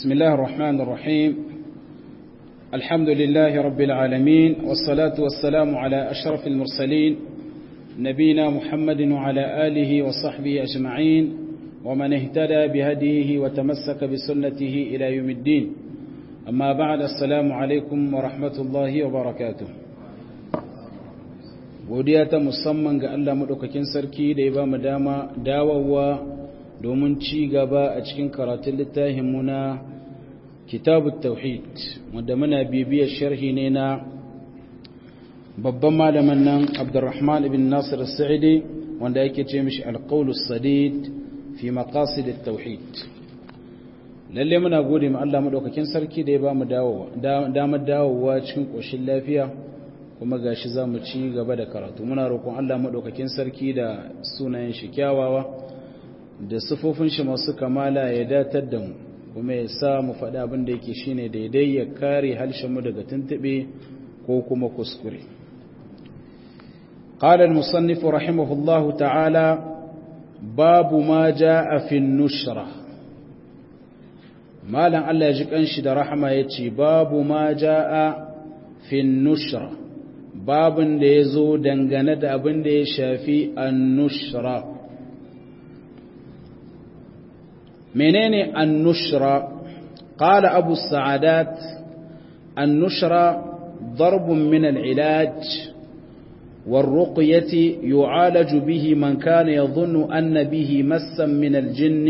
بسم الله الرحمن الرحيم الحمد لله رب العالمين والصلاة والسلام على أشرف المرسلين نبينا محمد وعلى آله وصحبه أجمعين ومن اهتدى بهديه وتمسك بسنته إلى يوم الدين أما بعد السلام عليكم ورحمة الله وبركاته godiya ta musamman ga Allah maɗaukakin sarki da ya ba mu dama dawowa domin ci gaba a cikin karatun littafinmu na kitabu tauhid wanda muna bibiyar sharhi ne na babban malamin nan abdurrahman ibn nasir sa'idi wanda yake ce mishi alƙaulus sadid fi maqasid tauhid lalle muna gode ma Allah maɗaukakin sarki da ya ba mu damar dawowa cikin ƙoshin lafiya kuma gashi za mu ci gaba da karatu muna roƙon Allah maɗaukakin sarki da sunayen shi kyawawa da sufofin shi masu kamala ya datar da mu kuma ya sa mu faɗi abin da yake shine daidai ya kare harshen mu daga tuntuɓe ko kuma kuskure قال المصنف رحمه الله تعالى باب ما جاء في النشرة مالا الله يجيك أنشد رحمة يتي باب ما جاء في النشرة babin da ya zo dangane da abin da ya shafi annushra menene annushra qala abu sa'adat annushra darbun min al-ilaj والرقية يعالج به من كان يظن أن به مسا من الجن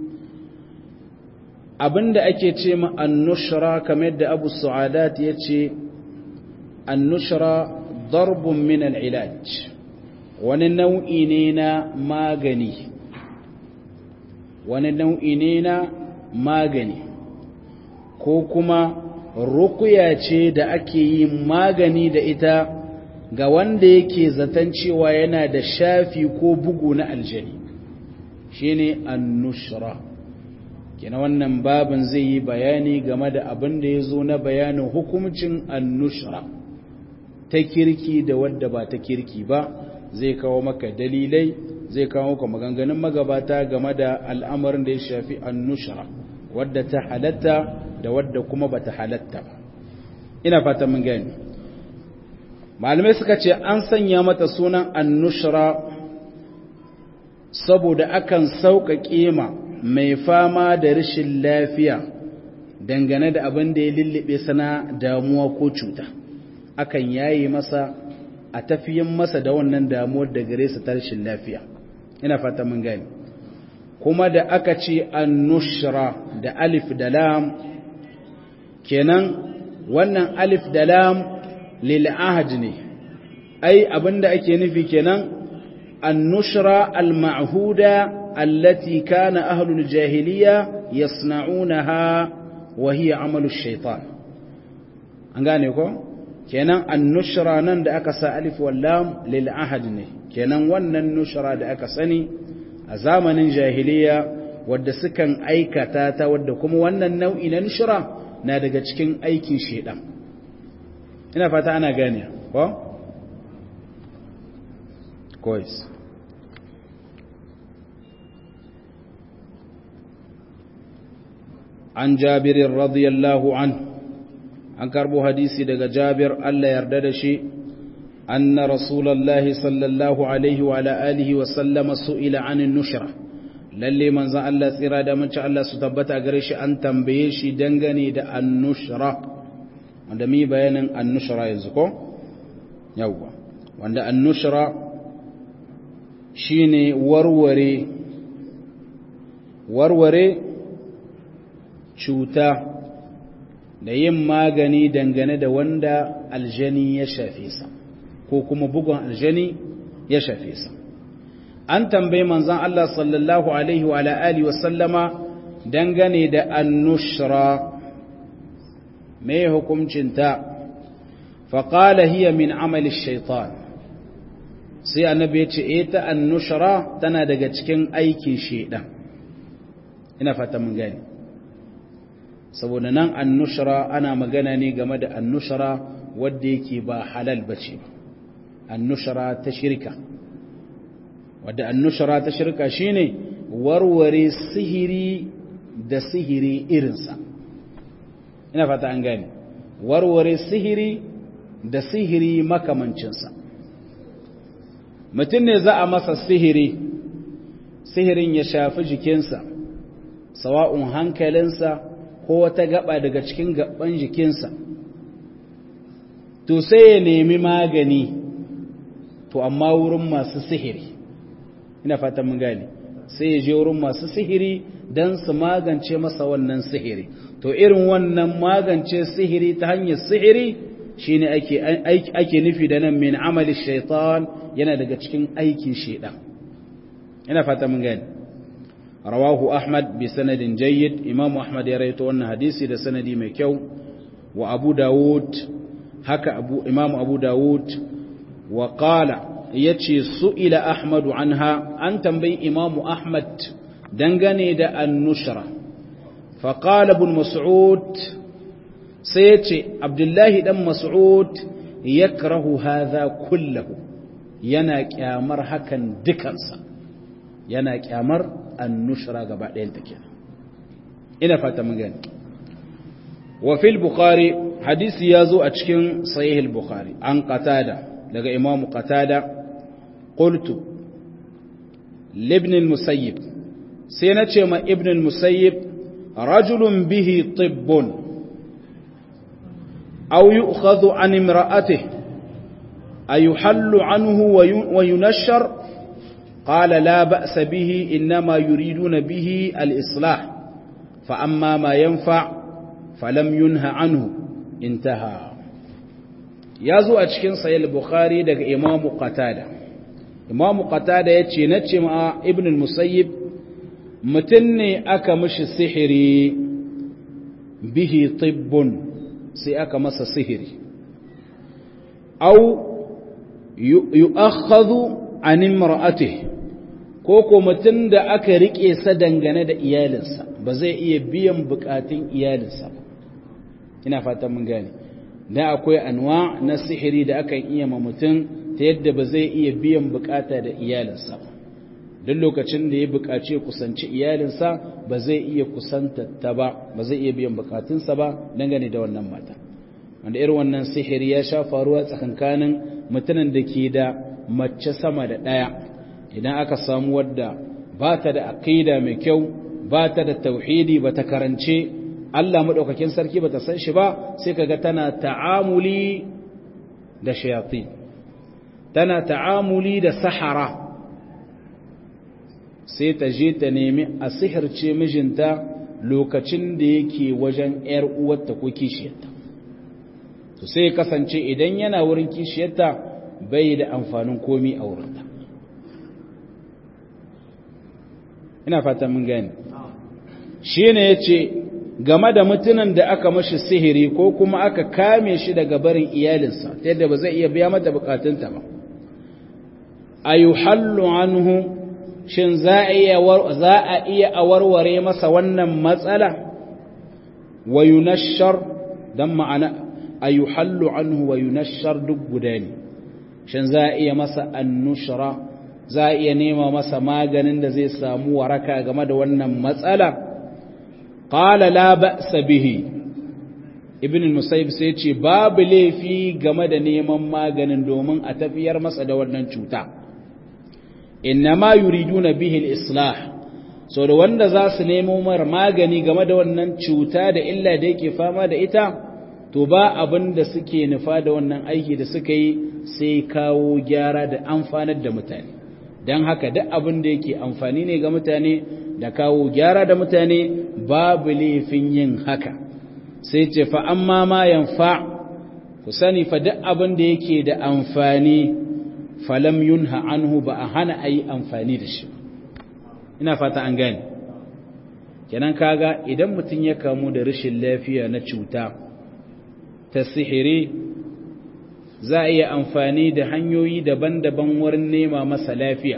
abinda ake ce ma annushra kamar yadda abu sa'adat ya ce annushra darbun min al'ilaj wani nau'i ne na magani wani nau'i ne na magani ko kuma rukuya ce da ake yi magani da ita ga wanda yake zaton cewa yana da shafi ko bugu na aljani shine annushra kina wannan babin zai yi bayani game da abin da ya zo na bayanin hukumcin annushra ta kirki da wadda ba ta kirki ba zai kawo maka dalilai zai kawo maka maganganun magabata game da al'amarin da ya shafi annushra wadda ta halatta da wadda kuma ba ta halatta ba ina fata mun gani malamai suka ce an sanya mata sunan annushra saboda akan sauƙaƙe ma mai fama da rashin lafiya dangane da abin da ya lullube sana damuwa ko cuta akan yayi masa a tafiyin masa da wannan damuwar da gare su ta rashin lafiya ina fata mun gani kuma da aka ce annushra da alif da lam kenan wannan alif da lam lil ahad ne ai abinda ake nufi kenan annushra al ma'huda allati kana ahlul jahiliya yasna'unaha wa hiya amalu shaytan an gane ko kenan annushra nan da aka sa alif wallam lil ahad ne kenan wannan nushra da aka sani a zamanin jahiliya wadda sukan aikata ta wadda kuma wannan nau'i na nushra na daga cikin aikin shedan ina fata ana gane ko kois an jabirin radiyallahu anhu an karbo hadisi daga jabir Allah yarda da shi anna rasulullahi sallallahu alaihi wa ala alihi wa sallama su'ila anin nushra lalle manzon Allah tsira da mace Allah su tabbata gare shi an tambaye shi dangane da annushra wanda mi bayanin annushra yanzu ko yawwa wanda annushra shine warware warware cuta da yin magani dangane da wanda aljani ya shafe sa ko kuma bugun aljani ya shafe sa an tambayi manzon Allah sallallahu alaihi wa alihi wa sallama dangane da annushra me hukuncin ta faqala hiya min amali shaitan sai annabi ya ce eh ta annushra tana daga cikin aikin shedan ina fata mun gani saboda nan annushra ana magana ne game da annushra wadda yake ba halal bace ba annushra ta shirka wadda annushra ta shirka shine warware sihiri da sihiri irinsa ina fata an gane warware sihiri da sihiri makamancinsa mutum ne za a masa sihiri sihirin ya shafi jikinsa sawa'un hankalinsa ko wata gaba daga cikin gaban jikinsa to sai ya nemi magani to amma wurin masu sihiri ina fatan mun gane sai ya je wurin masu sihiri don su magance masa wannan sihiri to irin wannan magance sihiri ta hanyar sihiri shine ake ake nufi da nan min amali shaitan yana daga cikin aikin shaitan ina fata mun gane rawahu ahmad bi sanadin jayyid imamu ahmad ya rawaito wannan hadisi da sanadi mai kyau wa abu dawud haka abu imamu abu dawud wa qala yace su'ila ahmadu anha an tambayi imamu ahmad dangane da annushra fa qala ibn mas'ud sai yace abdullahi dan mas'ud yakrahu hadha kullahu yana kyamar hakan dukansa yana kyamar annushra gaba ɗayan take ina fata mun gani wa fil bukhari hadisi yazo a cikin sahih al-bukhari an qatada daga imamu qatada qultu libn al-musayyib sai na ce ma ibn al-musayyib rajulun bihi tibbun aw yu'khadhu an imra'atihi ayuhallu anhu wa yunashshar qala la ba'sa bihi inma yuriduna bihi al-islah fa amma ma yanfa' falam yunha anhu intaha yazo a cikin sahih al-bukhari daga imamu qatada imamu qatada yace nace ma ibn al-musayyib mutun ne aka mishi sihiri bihi tibbun sai aka masa sihiri aw yu'akhadhu an imra'atihi ko ko mutun da aka rike sa dangane da iyalinsa ba zai iya biyan bukatun iyalinsa ba ina fatan mun gane da akwai anwa na sihiri da akan iya ma mutum ta yadda ba zai iya biyan bukata da iyalinsa ba duk lokacin da ya bukaci kusanci iyalinsa ba zai iya kusanta ta ba ba zai iya biyan bukatunsa ba dangane da wannan mata wanda irin wannan sihiri ya sha faruwa tsakankanin mutanen da ke da mace sama da ɗaya idan aka samu wadda ba ta da aqida mai kyau ba ta da tauhidi ba ta karance Allah maɗaukakin sarki ba ta san shi ba sai kaga tana ta'amuli da shayatin tana ta'amuli da sahara sai ta je ta nemi a sihirce mijinta lokacin da yake wajen ‘yar uwarta ko kishiyarta to sai kasance idan yana wurin kishiyarta bai da amfanin komi a wurinta ina fata mun gani shi ne ya ce game da mutunan da aka mashi sihiri ko kuma aka kame shi daga barin iyalinsa ta yadda ba zai iya biya mata bukatunta ba a yi hallu anhu shin za a iya a warware masa wannan matsala wa yunashar don ma'ana a yi hallu anhu wa yunashar duk guda ne shin za a iya masa annushara za a iya nema masa maganin da zai samu waraka game da wannan matsala qala la ba'sa bihi ibn al-musayyib sai ce babu laifi game da neman maganin domin a tafiyar masa da wannan cuta innama yuriduna bihi al-islah so da wanda za su nemo mar magani game da wannan cuta da illa da yake fama da ita to ba abin da suke nufa da wannan aiki da suka yi sai kawo gyara da amfanar da mutane don haka duk abin da yake amfani ne ga mutane da kawo gyara da mutane babu laifin yin haka sai ce fa amma ma yanfa ku sani fa duk abin da yake da amfani falam yunha anhu ba a hana a yi amfani da shi ina fata an gane kenan kaga idan mutum ya kamu da rashin lafiya na cuta ta sihiri za a iya amfani da hanyoyi daban-daban wurin nema masa lafiya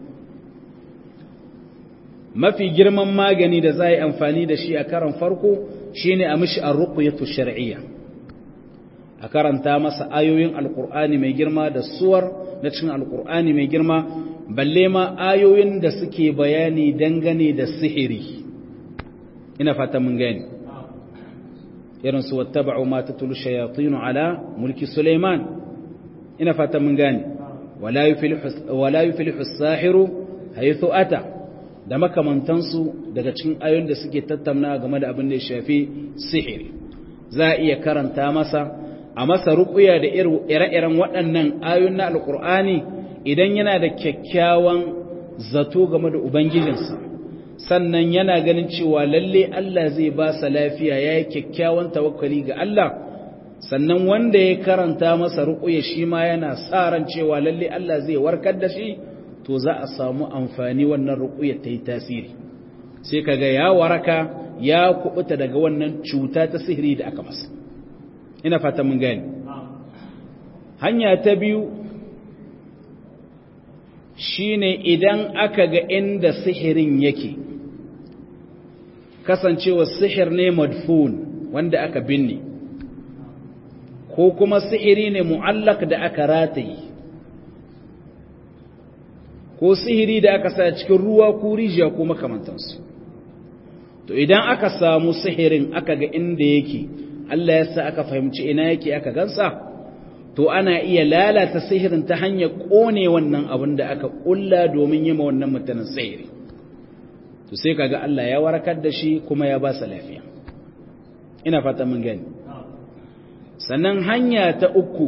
mafi girman magani da za a yi amfani da shi a karan farko shine a mishi an ruqyatu shar'iyya a karanta masa ayoyin alkur'ani mai girma da suwar na cikin alkur'ani mai girma balle ma ayoyin da suke bayani dangane da sihiri ina fata mun gani irin su wattaba'u ma tatlu shayatin ala mulki Sulaiman ina fata mun gane wala yuflihu wala yuflihu as-sahiru haythu ata da makamantansu daga cikin ayoyin da suke tattauna game da abin da ya shafi sihiri za a iya karanta masa a masa ruƙuya da ire-iren waɗannan ayoyin na alƙur'ani idan yana da kyakkyawan zato game da ubangijinsa sannan yana ganin cewa lalle Allah zai ba sa lafiya ya yi kyakkyawan tawakkali ga Allah sannan wanda ya karanta masa ruƙuya shi ma yana sa ran cewa lalle Allah zai warkar da shi to za a samu amfani wannan ruƙuyar ta yi tasiri sai kaga ya waraka ya kubuta daga wannan cuta ta sihiri da aka masa ina fata mun gani hanya ta biyu shine idan aka ga inda sihirin yake kasancewa sihir ne madfun wanda aka binne ko kuma sihiri ne mu'allak da aka rataye ko sihiri da aka sa cikin ruwa ko rijiya ko makamantansu to idan aka samu sihirin aka ga inda yake Allah ya sa aka fahimci ina yake aka gansa to ana iya lalata sihirin ta hanyar kone wannan abin da aka kulla domin yi ma wannan mutanen sihiri to sai kaga Allah ya warakar da shi kuma ya ba sa lafiya ina fata mun gani sannan hanya ta uku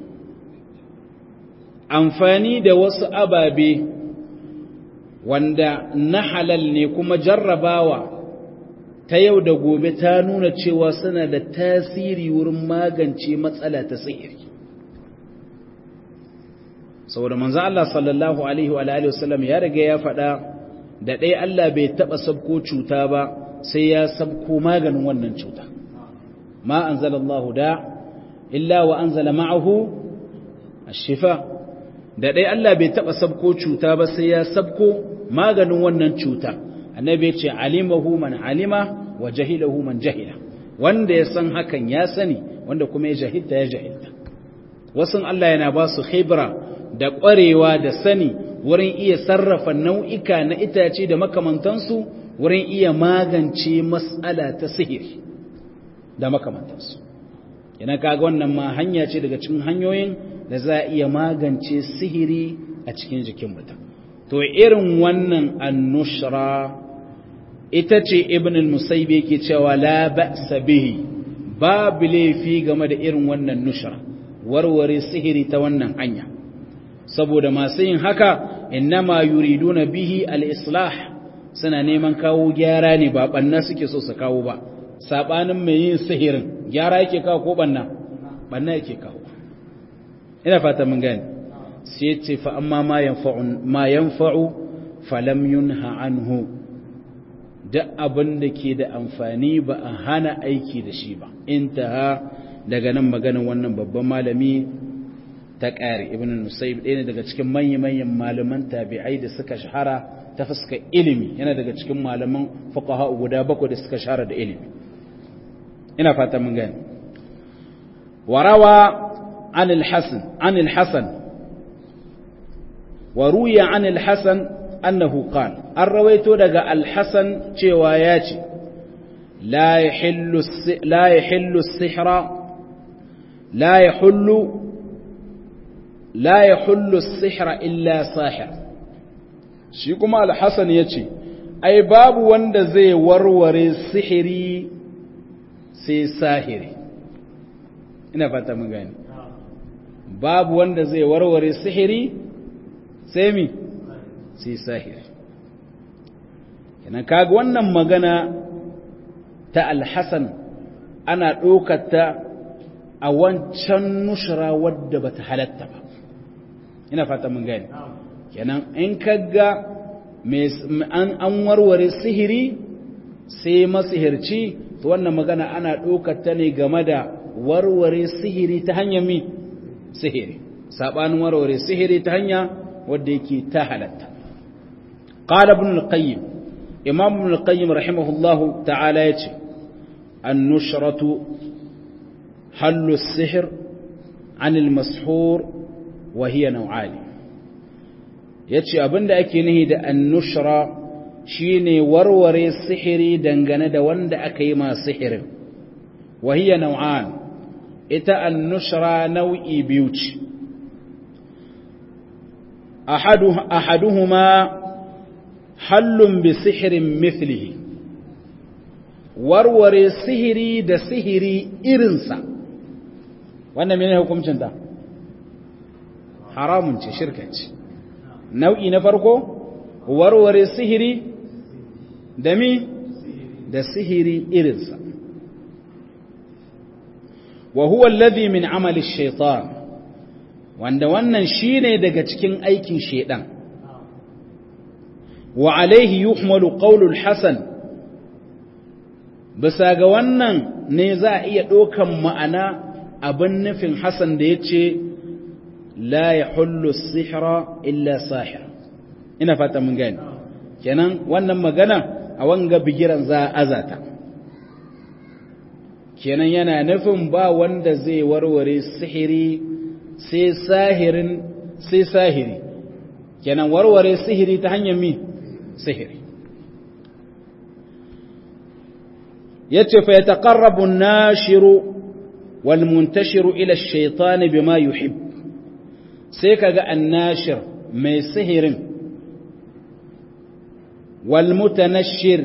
amfani da wasu ababe wanda na halal ne kuma jarrabawa ta yau da gobe ta nuna cewa suna da tasiri wurin magance matsala ta sihiri saboda manzo Allah sallallahu alaihi wa alihi wasallam ya riga ya faɗa da ɗaya Allah bai taɓa sabko cuta ba sai ya sabko maganin wannan cuta ma anzalallahu da illa wa anzala ma'ahu ash-shifa da ɗaya Allah bai taɓa sabko cuta ba sai ya sabko maganin wannan cuta annabi ya ce alimahu man alima wa jahilahu man jahila wanda ya san hakan ya sani wanda kuma ya jahilta ya jahilta wasu Allah yana ba su khibra da ƙwarewa da sani wurin iya sarrafa nau'ika na itace da makamantansu wurin iya magance matsala ta sihiri da makamantansu yana kaga wannan ma hanya ce daga cikin hanyoyin da za a iya magance sihiri a cikin jikin mutum to irin wannan annushra ita ce ibn al-musayib yake cewa la ba'sa bihi babu laifi game da irin wannan nushra warware sihiri ta wannan hanya saboda masu yin haka innama yuriduna bihi al-islah suna neman kawo gyara ne ba banna suke so su kawo ba sabanin mai yin sihirin gyara yake kawo ko banna banna yake kawo ina fata mun gani sai ce fa amma ma yanfa'u ma yanfa'u falam yunha anhu duk abin da ke da amfani ba a hana aiki da shi ba intaha daga nan maganin wannan babban malami ta ƙari ibn nusayb ɗaya ne daga cikin manya-manyan malaman tabi'ai da suka shahara ta fuska ilimi yana daga cikin malaman fuqaha guda bakwai da suka shahara da ilimi ina fata mun gani warawa an al-hasan an al-hasan wa ruya an al-hasan annahu qala an rawaito daga al-hasan cewa ya ce la yahillu la yahillu as-sihra la yahullu la yahullu as-sihra illa sahir shi kuma al-hasan yace ai babu wanda zai warware sihiri sai sahiri ina fata mun gani babu wanda zai warware sihiri sai mi sai sahiri kenan kaga wannan magana ta alhassan ana ɗaukata a wancan nushra wadda bata halatta ba ina fata mun gani kenan in kaga an warware sihiri sai masihirci to wannan magana ana ɗaukata ne game da warware sihiri ta hanyar mi sihiri saɓanin warware sihiri ta hanya wadda yake ta halatta qala ibn al-qayyim imam ibn al-qayyim rahimahullah ta'ala yace an-nushratu hallu as-sihr 'an al-mashhur wa hiya naw'ani yace abinda ake nihi da an-nushra shine warware sihiri dangane da wanda aka yi ma sihirin وهي نوعان إتا النشرة نوعي بيوت أحده أحدهما حل بسحر مثله warware sihiri da sihiri irinsa wannan mene hukuncinta haramun ce shirka ce nau'i na farko warware sihiri da mi da sihiri irinsa wa huwa alladhi min amali shaitan wanda wannan shine daga cikin aikin shedan wa alaihi yuhmalu qawlul hasan bisa ga wannan ne za a iya ɗaukan ma'ana abin nufin hasan da ya ce la ya hullu sihira illa sahir ina fata mun gani kenan wannan magana a wanga bigiran za a azata kenan yana nufin ba wanda zai warware sihiri sai sahirin sai sahiri kenan warware sihiri ta hanyar mi sihiri yace fa yataqarrabu an-nashiru wal muntashiru ila ash-shaytan bima yuhib sai kaga an-nashir mai sihirin wal mutanashshir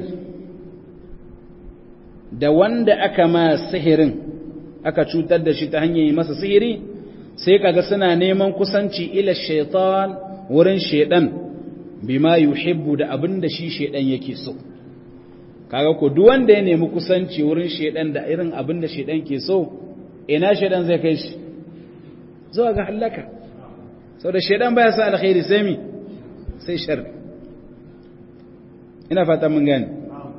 da wanda aka ma sihirin aka cutar da shi ta hanyar yi masa sihiri sai kaga suna neman kusanci ila shaitan wurin shaidan bima yuhibbu da abin da shi shaidan yake so kaga ko duk wanda ya nemi kusanci wurin shaidan da irin abin da shaidan ke so ina shaidan zai kai shi zuwa ga halaka saboda shaidan baya sa alkhairi sai mi sai sharri ina fata mun gane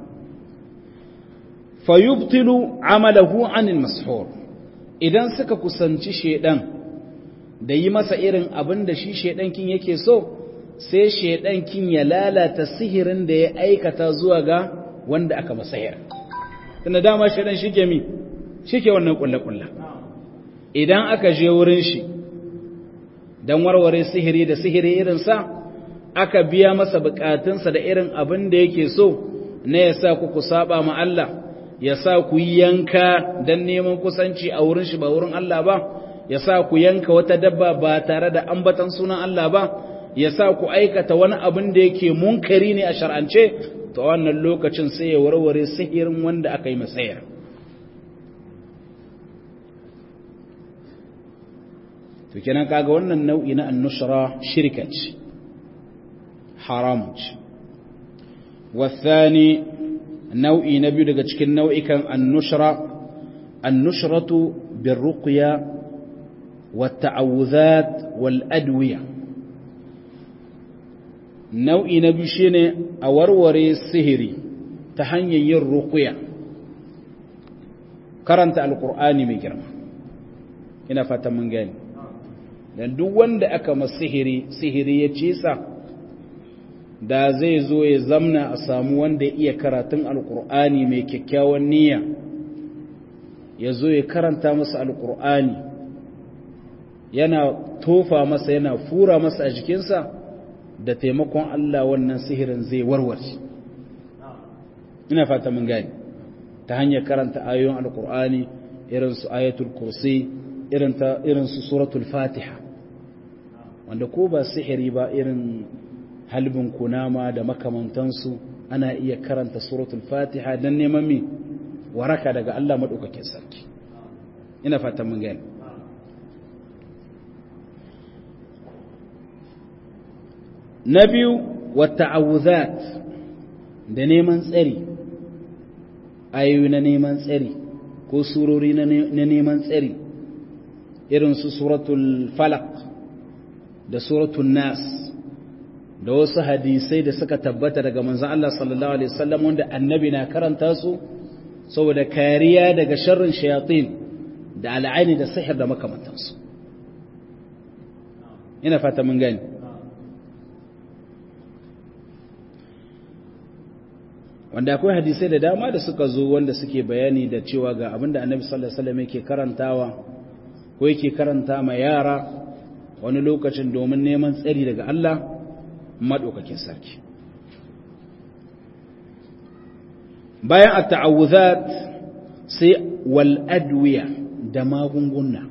fayubtilu amalahu anil mashur idan suka kusanci shedan da yi masa irin abin da shi shedan kin yake so sai shedan kin ya lalata sihirin da ya aikata zuwa ga wanda aka masahir tunda dama shedan shike mi shike wannan kulle-kulle idan aka je wurin shi dan warware sihiri da sihiri irin sa aka biya masa bukatunsa da irin abin da yake so na ya sa ku ku saba ma Allah ya sa ku yanka don neman kusanci a wurin shi ba wurin Allah ba ya sa ku yanka wata dabba ba tare da ambatan sunan Allah ba ya sa ku aikata wani abin da yake munkari ne a shar'ance to wannan lokacin sai ya warware sihirin wanda aka yi masayar to kenan kaga wannan nau'i na annushra shirka ce haram ce والثاني nau'i na biyu daga cikin nau'ikan annushra annushratu birruqya watta'awuzat wal adwiya nau'i na biyu shine a warware sihiri ta hanyar yin ruqya karanta alqur'ani mai girma ina fatan mun gani dan duk wanda aka masa sihiri sihiri ya cisa da zai zo ya zamna a samu wanda ya iya karatun alkur'ani mai kyakkyawan niyya ya zo ya karanta masa alkur'ani yana tofa masa yana fura masa a jikinsa da taimakon Allah wannan sihirin zai warware ina fata mun gani ta hanyar karanta ayoyin alkur'ani irin su ayatul kursi irin su suratul fatiha wanda ko ba sihiri ba irin halbin kunama da makamantansu ana iya karanta suratul fatiha don neman mi waraka daga Allah maɗaukakin sarki ina fatan mun gani na biyu wata awuzat da neman tsari ayoyi na neman tsari ko surori na neman tsari irin su suratul falak da suratul nas da wasu hadisai da suka tabbata daga manzan Allah sallallahu Alaihi wasallam wanda annabi na karanta su saboda kariya daga sharrin shayatin da al'aini da sihir da makamantansu ina fata mun gani wanda akwai hadisai da dama da suka zo wanda suke bayani da cewa ga abinda annabi sallallahu Alaihi wasallam yake karantawa ko yake karanta ma yara wani lokacin domin neman tsari daga Allah maɗaukakin sarki bayan a ta'awuzat sai wal adwiya da magunguna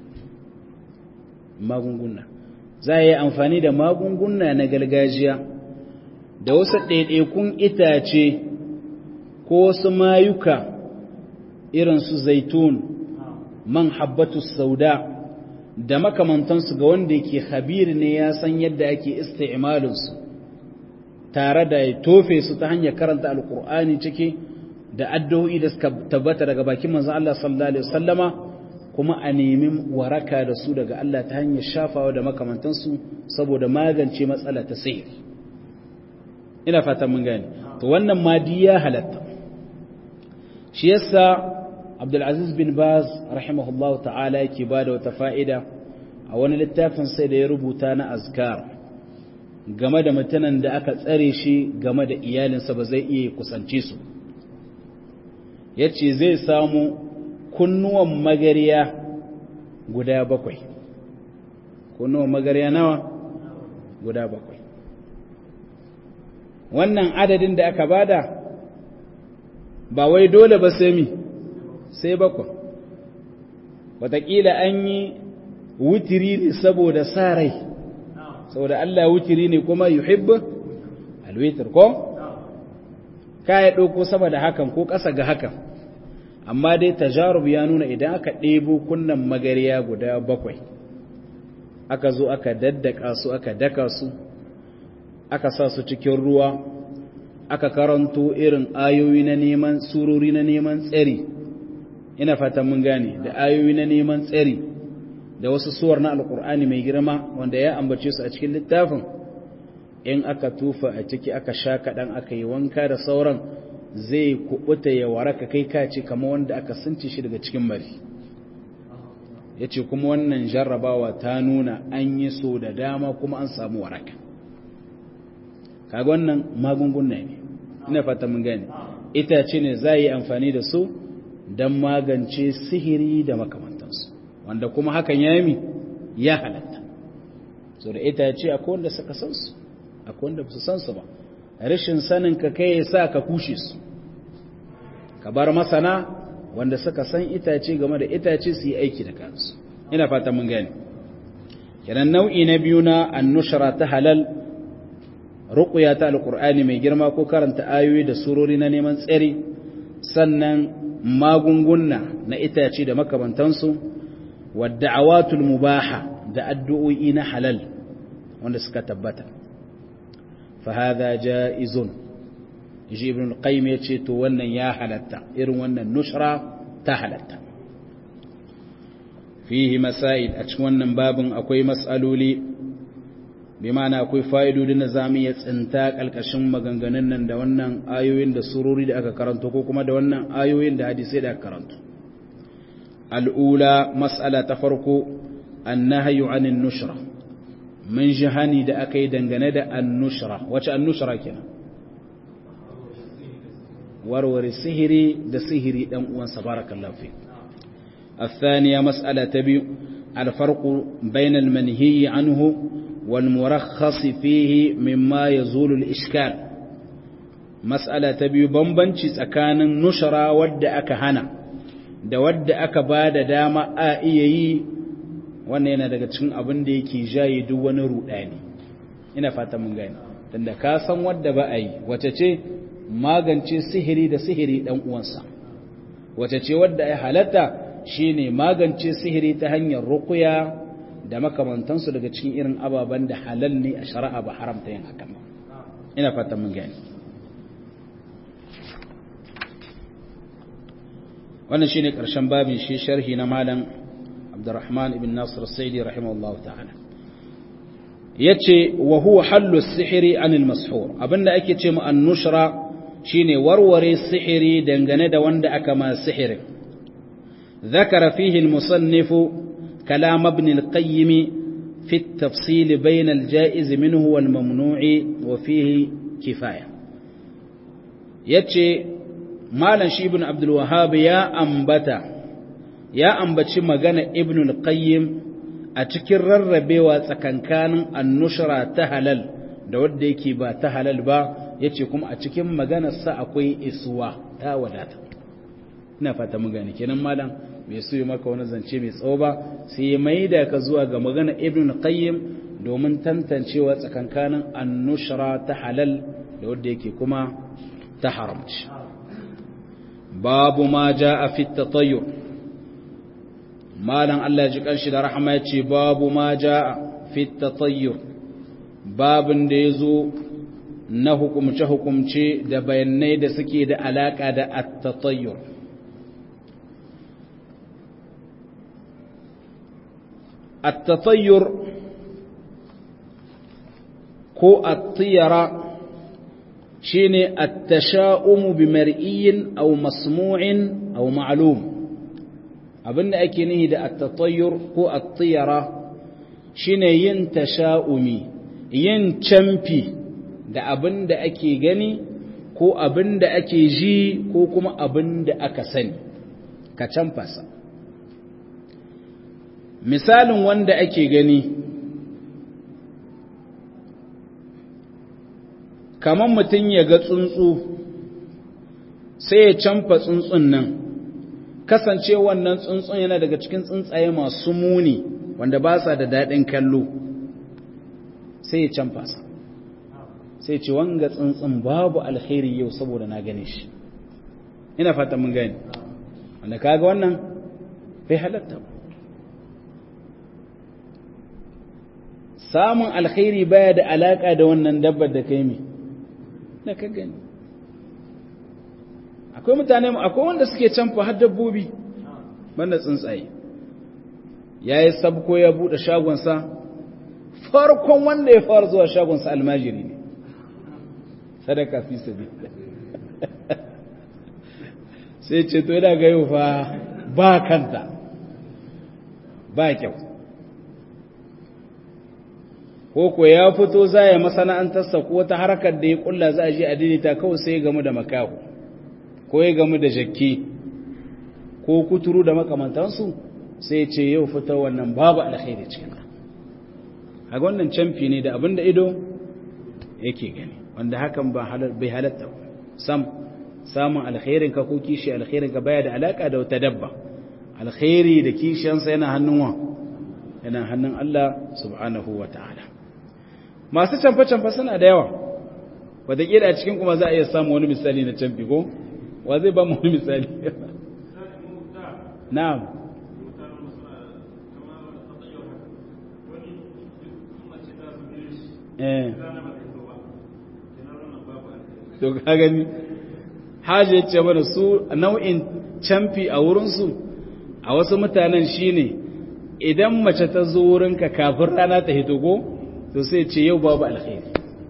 magunguna za a yi amfani da magunguna na gargajiya da wasu ɗaiɗaikun itace ko wasu mayuka irin su zaitun man habbatu sauda da makamantansu ga wanda yake habir ne ya san yadda ake isti'malinsu tare da ya tofe su ta hanyar karanta alkur'ani ciki da addu'o'i da suka tabbata daga bakin manzon Allah sallallahu alaihi wasallama kuma a nemi waraka da su daga Allah ta hanyar shafawa da makamantansu saboda magance matsala ta sihiri ina fatan mun gane to wannan madi ya halatta shi yasa Abdulaziz bin Baz rahimahullah ta'ala yake bada wata fa'ida a wani littafin sai da ya rubuta na azkar game da mutanen da aka tsare shi game da iyalinsa ba zai iya kusance su yace zai samu kunnuwan magariya guda bakwai kunnuwan magariya nawa guda bakwai wannan adadin da aka bada ba wai dole ba sai mi sai bakwai wataƙila an yi wutiri ne saboda sa rai saboda Allah wutiri ne kuma yuhibbu alwitir ko ka ya ɗauko sama da hakan ko ƙasa ga hakan amma dai tajarub ya nuna idan aka ɗebo kunnan magariya guda bakwai aka zo aka daddaka su aka daka su aka sa su cikin ruwa aka karanto irin ayoyi na neman surori na neman tsari ina fatan mun gane da ayoyi na neman tsari da wasu suwar na alkur'ani mai girma wanda ya ambace su a cikin littafin in aka tufa a ciki aka sha kaɗan aka yi wanka da sauran zai kubuta ya waraka kai kace kama wanda aka sunce shi daga cikin mari ya ce kuma wannan jarrabawa ta nuna an yi so da dama kuma an samu waraka kaga wannan magunguna ne ina fata mun gane itace ne za yi amfani da su don magance sihiri da makamantansu wanda kuma hakan ya yi ya halatta so da itace akwai wanda suka san su akwai wanda su san su ba rashin sanin ka kai ya sa ka kushe su ka bar masana wanda suka san itace game da itace su yi aiki da kansu ina fata mun gane kenan nau'i na biyu na annushara ta halal ruqya ta alqur'ani mai girma ko karanta ayoyi da surori na neman tsari sannan magunguna na itace da makamantansu wadda'awatul mubaha da addu'o'i na halal wanda suka tabbata fa hadha jaizun ji ibn al-qayyim yace to wannan ya halatta irin wannan nushra ta halatta fihi masail a cikin wannan babin akwai mas'aloli bi ma'ana akwai fa'idodin da zamu iya tsinta kalkashin maganganun nan da wannan ayoyin da surori da aka karanto ko kuma da wannan ayoyin da hadisai da aka karanto al'ula mas'ala ta farko annahyu 'anil nushra mun ji hani da aka yi dangane da annushra wace annushra kenan warware sihiri da sihiri dan uwansa barakallahu fi الثانية مسألة تبي الفرق بين المنهي عنه والمرخص فيه مما يزول الإشكال مسألة تبي بمبنشي سكان نشرا ود أكهنا da wadda aka ba da dama a iya yi wannan yana daga cikin abin da yake jaye duk wani rudani ina fata mun gani tunda ka san wadda ba a yi wace ce magance sihiri da sihiri dan uwansa wace ce wadda ya halatta shine magance sihiri ta hanyar ruqya da makamantansu daga cikin irin ababen da halal ne a shari'a ba haramta yin hakan ba ina fata mun gani wannan shine karshen babin shi sharhi na malam Abdurrahman ibn Nasir As-Saidi rahimahullahu ta'ala yace wa huwa hallu sihiri anil mashhur abinda ake ce mu an-nushra shine warware sihiri dangane da wanda aka ma sihirin ذكر فيه المصنف كلام ابن القيم في التفصيل بين الجائز منه والممنوع وفيه كفاية يتشي مالا شي ابن عبد الوهاب يا أنبتا يا أنبتشي مغانا ابن القيم أتكر الربيوة سكنكان النشرة تهلل da wadda yake ba ta halal ba ya ce kuma a cikin maganarsa akwai isuwa ta wadata ina fata mun gane kenan malam bai so maka wani zance mai tsawo ba sai ya maida ka zuwa ga magana ibn qayyim domin tantancewa tsakankanin annushra ta halal da wanda yake kuma ta haramci babu ma jaa fi tatayyur malam Allah ya ji kanshi da rahama ya ce babu ma jaa fi tatayyur babin da yazo na hukumce hukumce da bayanai da suke da alaka da at-tatayyur التطير كو الطيرة شيني التشاؤم بمرئي أو مسموع أو معلوم abin da ake nihi da at-tatayyur ko at-tiyara shine yin tasha'umi yin camfi da abin da ake gani ko abin da ake ji ko kuma abin da aka sani ka camfasa misalin wanda ake gani kamar mutum ya ga tsuntsu sai ya camfa tsuntsun nan kasance wannan tsuntsun yana daga cikin tsuntsaye masu muni wanda ba sa da daɗin kallo sai ya camfa sa sai ce wanga tsuntsun babu alkhairi yau saboda na gane shi ina fata mun gani wanda kaga wannan bai halatta ba samun alkhairi baya da alaka da wannan dabbar da kai mi da ka gani akwai mutane akwai wanda suke canfa har dabbobi banda tsuntsaye ya yi sabko ya buɗe shagonsa farkon wanda ya fara zuwa shagonsa almajiri ne sadaka fi sabi sai ce to yana ga yau fa ba kanta ba kyau ko ko ya fito za ya masana'antarsa ko ta harkar da ya kulla za a je a daidaita kawai sai ya gamu da makahu ko ya gamu da jakki ko kuturu da makamantansu sai ce yau fita wannan babu alkhairi cikin a wannan camfi ne da abin da ido yake gani wanda hakan ba bai halatta sam samun alkhairin ka ko kishi alkhairin ka baya da alaka da wata dabba alkhairi da kishiyansa yana hannun wa yana hannun Allah subhanahu wa ta'ala masu canfa-canfa suna da yawa wataƙila a cikin kuma za a iya samu wani misali na canfi ko wa zai ba mu wani misali na'am eh to ka gani hajji ce mana su nau'in canfi a wurinsu a wasu mutanen shine idan mace ta zo wurinka kafin rana ta hito ko to sai ce yau babu alkhairi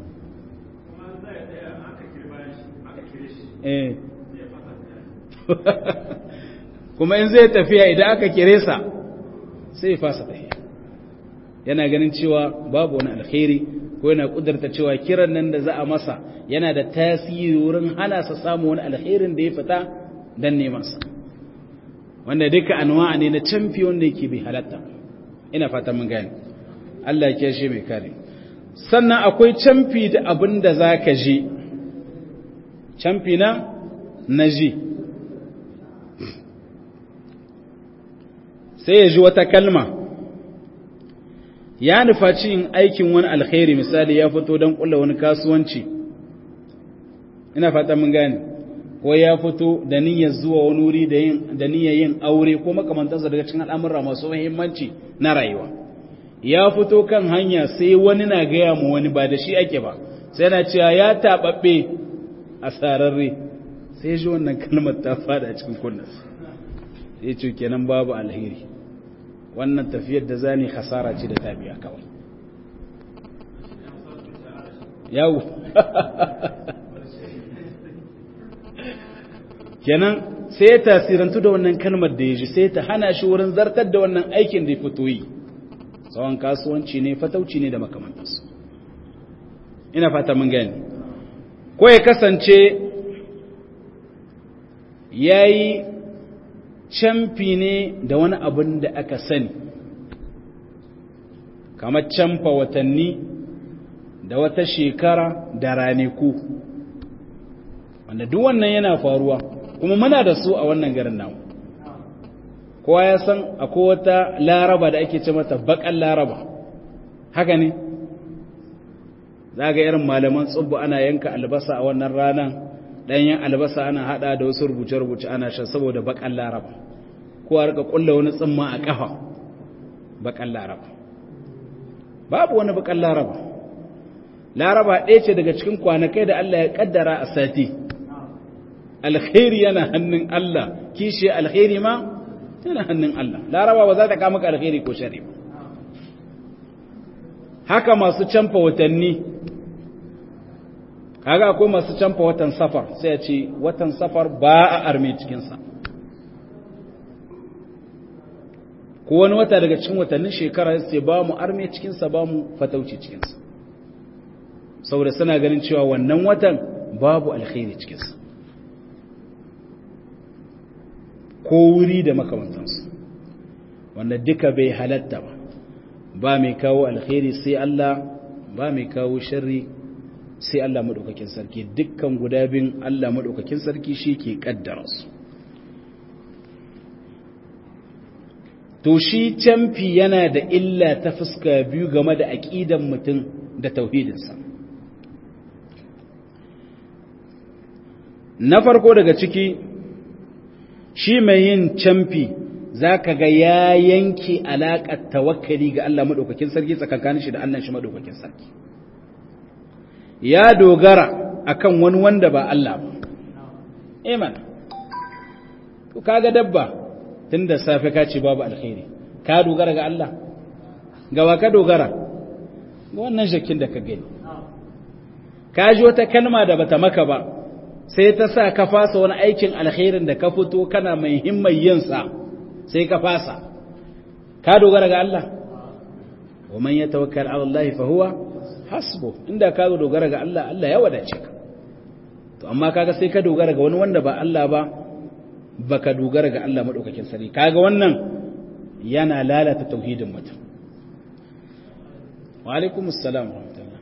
kuma in zai tafiya idan aka kire sa sai ya fasa tafiya yana ganin cewa babu wani alkhairi ko yana kudurta cewa kiran nan da za a masa yana da tasiri wurin hana sa samu wani alkhairin da ya fita dan neman sa wanda duka anwa'a ne na camfi wanda yake bi halatta ina fata mun gane Allah ya shi mai kare sannan akwai camfi da abin da zaka ji camfi na naji sai ya ji wata kalma ya nufaci yin aikin wani alkhairi misali ya fito don kulla wani kasuwanci ina fata mun gane ko ya fito da niyyar zuwa wani wuri da niyyar yin aure ko makamantansa daga cikin al'amura masu muhimmanci na rayuwa ya fito kan hanya sai wani na gaya mu wani ba da shi ake ba sai na cewa ya taɓaɓɓe a sararre sai shi wannan kalmar ta fada a cikin kunnas sai ce kenan babu alheri wannan tafiyar da zani hasara ce da tabiya kawai yawo kenan sai ya tasirantu da wannan kalmar da ya ji sai ta hana shi wurin zartar da wannan aikin da ya fito yi tsawon kasuwanci ne fatauci ne da makamantarsu ina fata mun gani ko ya kasance ya yi camfi ne da wani abin da aka sani kamar camfa watanni da wata shekara da raniku wanda duk wannan yana faruwa kuma muna da su a wannan garin namu kowa ya san akwai wata laraba da ake ce mata bakan laraba haka ne za ga irin malaman tsubbu ana yanka albasa a wannan ranar ɗanyen albasa ana hada da wasu rubuce-rubuce ana shan saboda bakan laraba kowa rika kulla wani tsimma a kafa bakan laraba babu wani bakan laraba laraba ɗaya ce daga cikin kwanakai da Allah ya kaddara a sati alkhairi yana hannun Allah kishi alkhairi ma yana hannun Allah laraba ba za ta kama ka alkhairi ko shari ba haka masu canfa watanni kaga akwai masu canfa watan safar sai ya ce watan safar ba a arme cikinsa ko wani wata daga cikin watannin shekara sai ba mu arme cikinsa ba mu fatauci cikinsa saboda suna ganin cewa wannan watan babu alkhairi cikinsa ko wuri da makamantansu wanda duka bai halatta ba ba mai kawo alkhairi sai Allah ba mai kawo sharri sai Allah maɗaukakin sarki dukkan guda bin Allah maɗaukakin sarki shi ke ƙaddara su to shi camfi yana da illa ta fuska biyu game da aƙidan mutum da tauhidinsa na farko daga ciki shi mai yin camfi za ka ga ya yanke alaƙar tawakkali ga Allah maɗaukakin sarki tsakankanin shi da Allah shi maɗaukakin sarki ya dogara akan wani wanda ba Allah ba iman kaga dabba tun da safe ka ce babu alkhairi ka dogara ga Allah gawa ka dogara ga wannan shakin da ka gani ka ji wata kalma da bata maka ba sai ta sa ka fasa wani aikin alkhairin da ka fito kana mai himmar yinsa sai ka fasa ka dogara ga Allah wa man yatawakkal ala Allah fa huwa hasbu inda ka dogara ga Allah Allah ya wadace ka to amma kaga sai ka dogara ga wani wanda ba Allah ba baka dogara ga Allah madaukakin sarki kaga wannan yana lalata tauhidin mutum wa alaikumus salam wa rahmatullah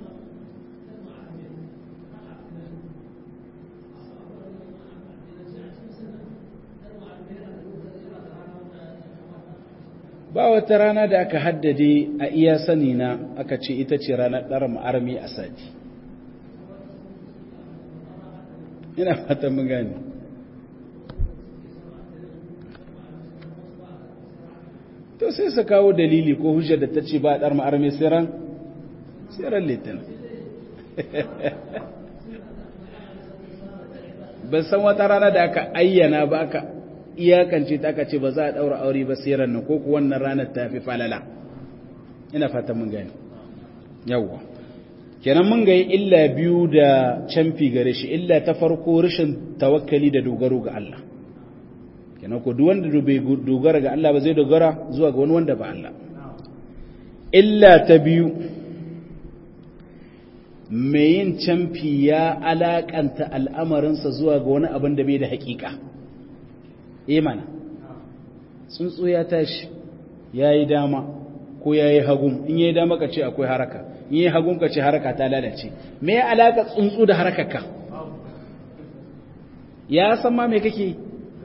ba wata rana da aka haddade a iya sani na aka ce ita ce ranar ɗara ma'armi a sati ina fata mun gane to sai su kawo dalili ko hujjar da ta ce ba a ɗar ma'armi siran siran litin ban san wata rana da aka ayyana ba aka iyakance ta aka ce ba za a ɗaura aure ba sai ranar ko wannan ranar ta fi falala ina fatan mun gani yawwa kenan mun ga illa biyu da canfi gare shi illa ta farko rashin tawakkali da dogaro ga Allah kenan ko duk wanda bai dogara ga Allah ba zai dogara zuwa ga wani wanda ba Allah illa ta biyu mai yin canfi ya alakanta al'amarinsa zuwa ga wani abin da bai da hakika imana tsuntsu ya tashi ya yi dama ko ya yi hagun in ya yi dama ka ce akwai haraka in ya yi hagun ka ce haraka ta lalace me ya alaka tsuntsu da harakarka ya san ma me kake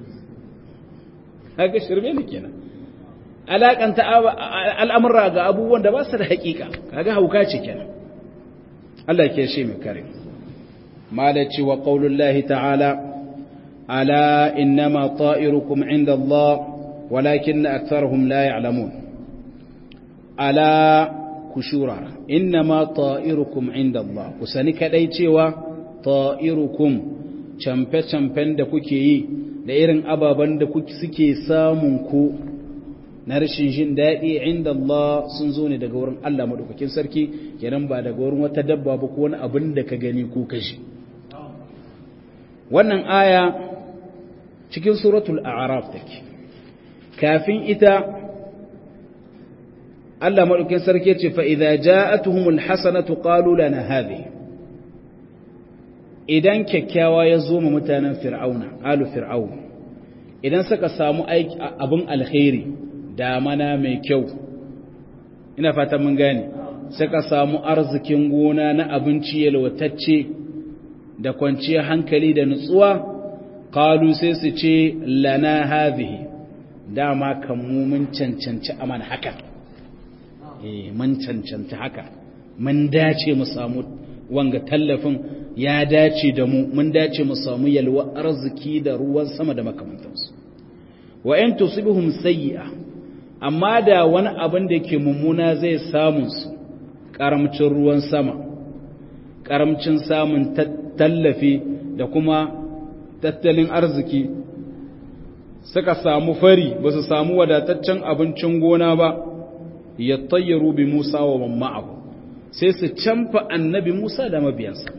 haka shirme ne kenan alakanta al'amurra ga abubuwan da ba su da hakika kaga hauka ce kenan Allah ke shi mai kare malaci wa qaulullahi ta'ala ألا إنما طائركم عند الله ولكن أكثرهم لا يعلمون ألا كشورا إنما طائركم عند الله كسانك ديتوا طائركم camfe-camfen da kuke yi da irin ababen da suke samun ku na rashin jin daɗi inda Allah sun zo ne daga wurin Allah maɗaukakin sarki kenan ba daga wurin wata dabba ba ko wani abin da ka gani ko kashi wannan aya cikin suratul a'raf take kafin ita Allah madaukin sarki ce fa idza ja'atuhumul hasanatu qalu lana hadhi idan kyakkyawa ya zo ma mutanen fir'auna alu fir'aun idan suka samu aiki abun alkhairi damana mai kyau ina fatan mun gane suka samu arzikin gona na abinci yalwatacce da kwanciyar hankali da nutsuwa qalu sai su ce lana hadhihi dama kan mu mun cancanci aman haka eh mun cancanci haka mun dace mu samu wanga tallafin ya dace da mu mun dace mu samu yalwa arziki da ruwan sama da makamantansu wa in tusibuhum sayyi'a amma da wani abin da ke mummuna zai samu su karamcin ruwan sama karamcin samun tallafi da kuma tattalin arziki suka samu fari ba su samu wadataccen abincin gona ba ya tayyaru bi Musa wa mamma'ahu sai su canfa annabi Musa da mabiyansa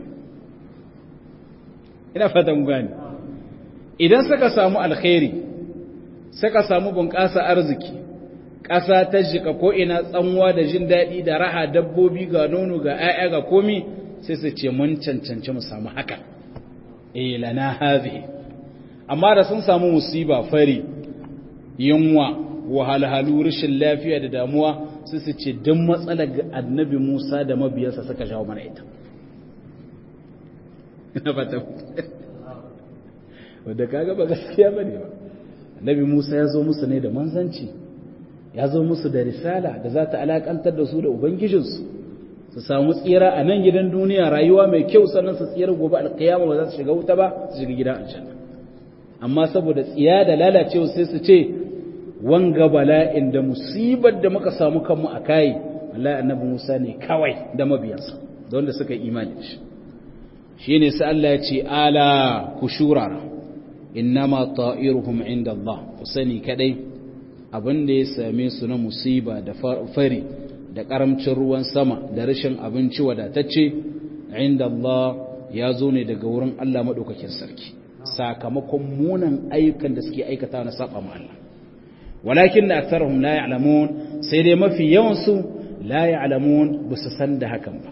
ina fatan gani idan suka samu alkhairi suka samu bunƙasa arziki ƙasa ta jika ko ina tsanwa da jin daɗi da raha dabbobi ga nono ga 'ya'ya ga komi sai su ce mun cancanci mu samu haka eh lana hadhihi amma da sun samu musiba fari yunwa wahalhalu rashin lafiya da damuwa sai su ce duk matsalar ga annabi Musa da mabiyansa suka jawo mana ita ina fata wanda kaga ba gaskiya bane ba annabi Musa ya zo musu ne da manzanci ya zo musu da risala da za ta alakantar da su da ubangijinsu su samu tsira a nan gidan duniya rayuwa mai kyau sannan su tsira gobe alkiyama ba za su shiga wuta ba su shiga gidan aljanna amma saboda tsiya da lalacewa sai su ce wanga bala'in da musibar da muka samu kanmu a kai wallahi annabi Musa ne kawai da mabiyansa da wanda suka yi imani da shi shine sai Allah ya ce ala ku shurara innama ta'iruhum inda Allah ku sani kadai abin da ya same su na musiba da fari da karamcin ruwan sama da rashin abinci wadatacce inda Allah ya zo ne daga wurin Allah madaukakin sarki sakamakon munan ayyukan da suke aikata na saba ma Allah walakin da aktharuhum la ya'lamun sai dai mafi yawan su la ya'lamun ba su san da hakan ba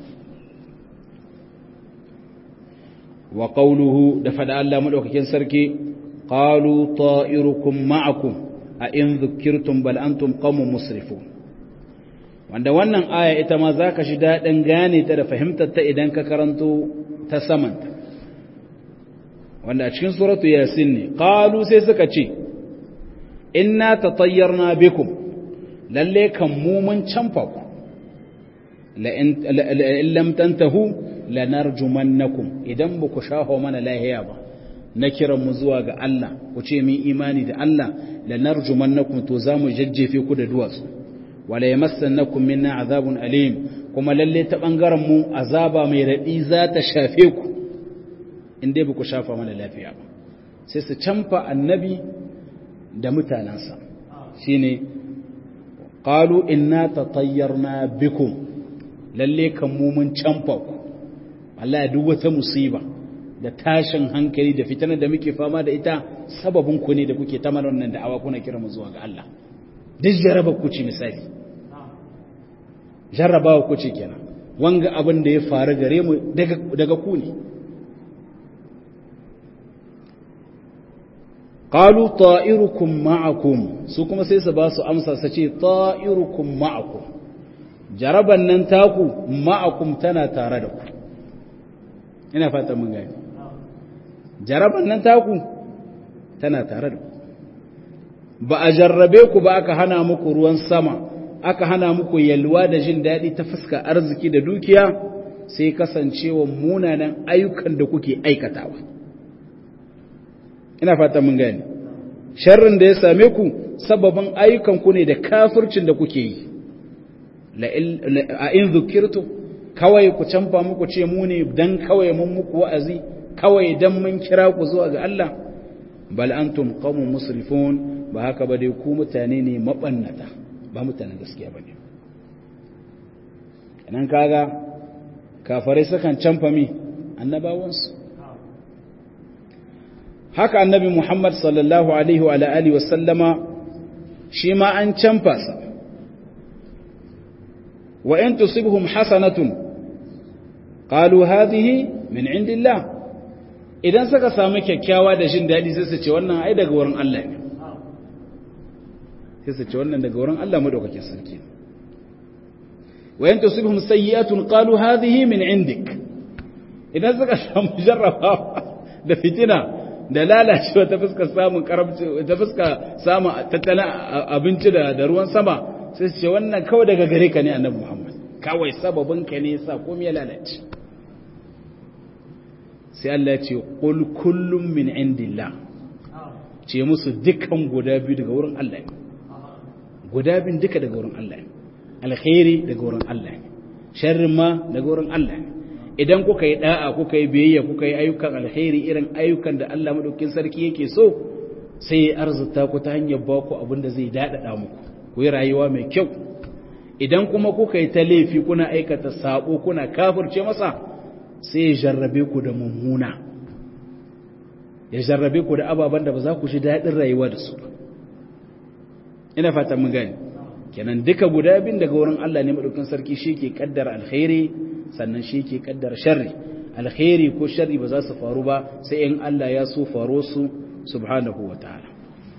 wa qawluhu da fada Allah madaukakin sarki qalu ta'irukum ma'akum a in dhukirtum bal antum qaumun musrifun wanda wannan aya ita ma zaka shi dadin gane ta da fahimtar ta idan ka karanto ta samanta wanda a cikin suratu yasin ne qalu sai suka ce inna tatayyarna bikum lalle kan mu mun canfa ku la in lam tantahu lanarjumannakum idan ba ku shaho mana lahiya ba na kiran mu zuwa ga Allah ku ce min imani da Allah lanarjumannakum to zamu jajjefe ku da duwatsu wala yamassannakum minna azabun alim kuma lalle ta bangaren mu azaba mai radi za ta shafe ku in dai ba ku shafa mana lafiya ba sai su canfa annabi da mutanansa shine qalu inna tatayyarna bikum lalle kan mu mun canfa ku Allah ya duk wata musiba da tashin hankali da fitanar da muke fama da ita sababin ku ne da kuke ta mana wannan da'awa kuna kira mu zuwa ga Allah duk jaraba ku ce misali jarrabawa ku ce kenan wanga abin da ya faru gare mu daga daga ku ne qalu ta'irukum ma'akum su kuma sai su ba su amsa su ce ta'irukum ma'akum jaraban nan taku ma'akum tana tare da ku ina fata mun gani jaraban nan taku tana tare da ku ba a jarrabe ku ba aka hana muku ruwan sama aka hana muku yalwa da jin daɗi ta fuska arziki da dukiya sai kasancewa munanan ayyukan da kuke aikatawa ina fata mun gani sharrin da ya same ku sababin ayyukan ku ne da kafircin da kuke yi a in zukirtu kawai ku canfa muku ce mu ne dan kawai mun muku wa'azi kawai dan mun kira ku zuwa ga Allah bal antum qaumun musrifun ba haka ba dai ku mutane ne mabannata ba mutanen gaskiya bane nan kaga kafarai sukan canfa mi annabawansu haka annabi Muhammad sallallahu alaihi wa alihi wa sallama shi ma an canfa sa wa in tusibhum hasanatun qalu hadhihi min indillah idan suka samu kyakkyawa da jin dadi sai su ce wannan ai daga wurin Allah ne sai su ce wannan daga wurin Allah madaukakin sarki wa in tusibhum sayyi'atun qalu hadhihi min indik idan suka samu jarrabawa da fitina da lalacewa ta fuska samun karamci ta fuska samun tattalin abinci da da ruwan sama sai su ce wannan kawai daga gare ka ne annabi Muhammad kawai sababin ka ne yasa komai ya lalace sai Allah ya ce qul kullum min indillah ce musu dukan guda biyu daga wurin Allah ne guda biyun duka daga wurin Allah ne alkhairi daga wurin Allah ne sharrin ma daga wurin Allah ne idan kuka yi da'a kuka yi biyayya kuka yi ayyukan alkhairi irin ayyukan da Allah madaukakin sarki yake so sai ya arzuta ku ta hanyar ba ku abin da zai dadada muku ku yi rayuwa mai kyau idan kuma kuka yi ta laifi kuna aikata sabo kuna kafirce masa sai ya jarrabe ku da mummuna ya jarrabe ku da ababen da ba za ku ji daɗin rayuwa da su ina fata mun gani kenan duka guda bin daga wurin Allah ne madaukin sarki shi ke kaddara alkhairi sannan shi ke kaddara sharri alkhairi ko sharri ba za su faru ba sai in Allah ya so faro su subhanahu wa ta'ala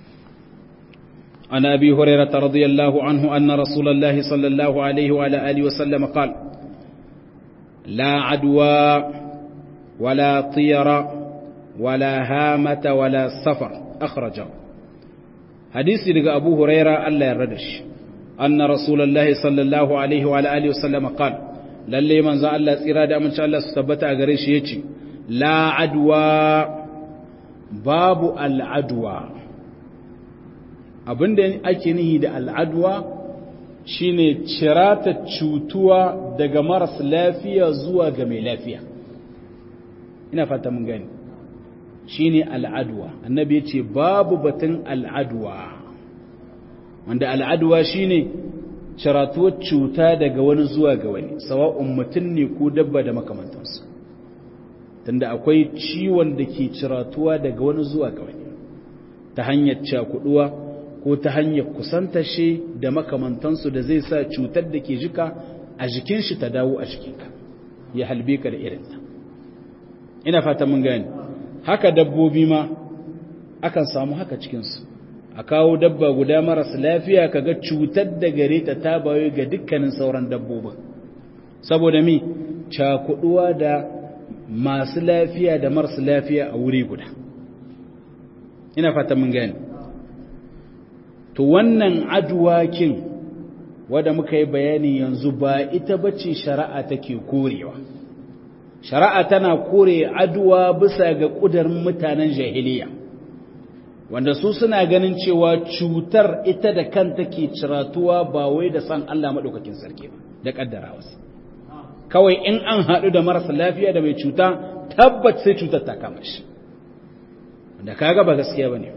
عن أبي هريرة رضي الله عنه أن رسول الله صلى الله عليه وعلى آله وسلم قال لا عدوى ولا طير ولا هامة ولا سفر أخرجه حديث لقى أبو هريرة ألا يردش أن رسول الله صلى الله عليه وعلى آله وسلم قال للي من زال الله إرادة من شاء الله ستبت أغريش يتي لا عدوى باب العدوى abinda ake nihi da al'adwa shine cirata cutuwa daga maras lafiya zuwa ga mai lafiya ina fata mun gani shine al'adwa annabi ya ce babu batun al'adwa wanda al'adwa shine ciratuwar cuta daga wani zuwa ga wani sawa'un mutum ne ko dabba da makamantansu tunda akwai ciwon da ke ciratuwa daga wani zuwa ga wani ta hanyar cakuduwa ko ta hanyar kusanta shi da makamantansu da zai sa cutar da ke jika a jikin shi ta dawo a jikinka ya halbe ka da irinta ina fata mun gani haka dabbobi ma akan samu haka cikinsu a kawo dabba guda maras lafiya kaga cutar da gare ta ta bayo ga dukkanin sauran dabbobin saboda mi cakuduwa da masu lafiya da maras lafiya a wuri guda ina fata mun gani to wannan adwakin wadda muka yi bayani yanzu ba ita bace shari'a take korewa shari'a tana kore aduwa bisa ga ƙudurin mutanen jahiliya wanda su suna ganin cewa cutar ita da kanta ke ciratuwa ba wai da san Allah maɗaukakin sarki ba da ƙaddara wasu kawai in an haɗu da marasa lafiya da mai cuta tabbat sai cutar ta kama shi wanda kaga ba gaskiya ba ne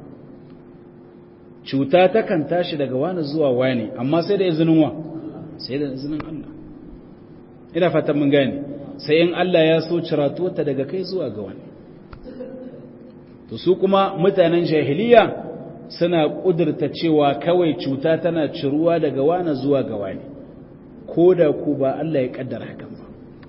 cuta takan tashi daga wani zuwa wani amma sai da izinin wa sai da izinin Allah ina fatan mun gane sai in Allah ya so ciratuwarta daga kai zuwa ga wani to su kuma mutanen jahiliya suna kudurta cewa kawai cuta tana ciruwa daga wani zuwa ga wani ko da ku ba Allah ya kaddara hakan ba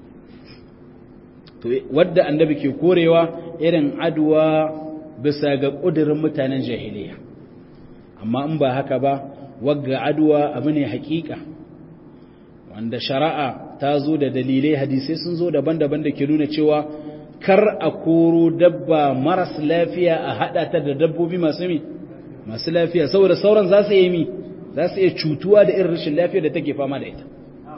to wadda annabi ke korewa irin adwa bisa ga kudurin mutanen jahiliya amma in ba haka ba wagga adwa abu ne hakika wanda shari'a ta zo da dalilai hadisai sun zo daban-daban da ke nuna cewa kar a koro dabba maras lafiya a hada ta da dabbobi masu mi masu lafiya saboda sauran za su yi mi za su iya cutuwa da irin rashin lafiya da take fama da ita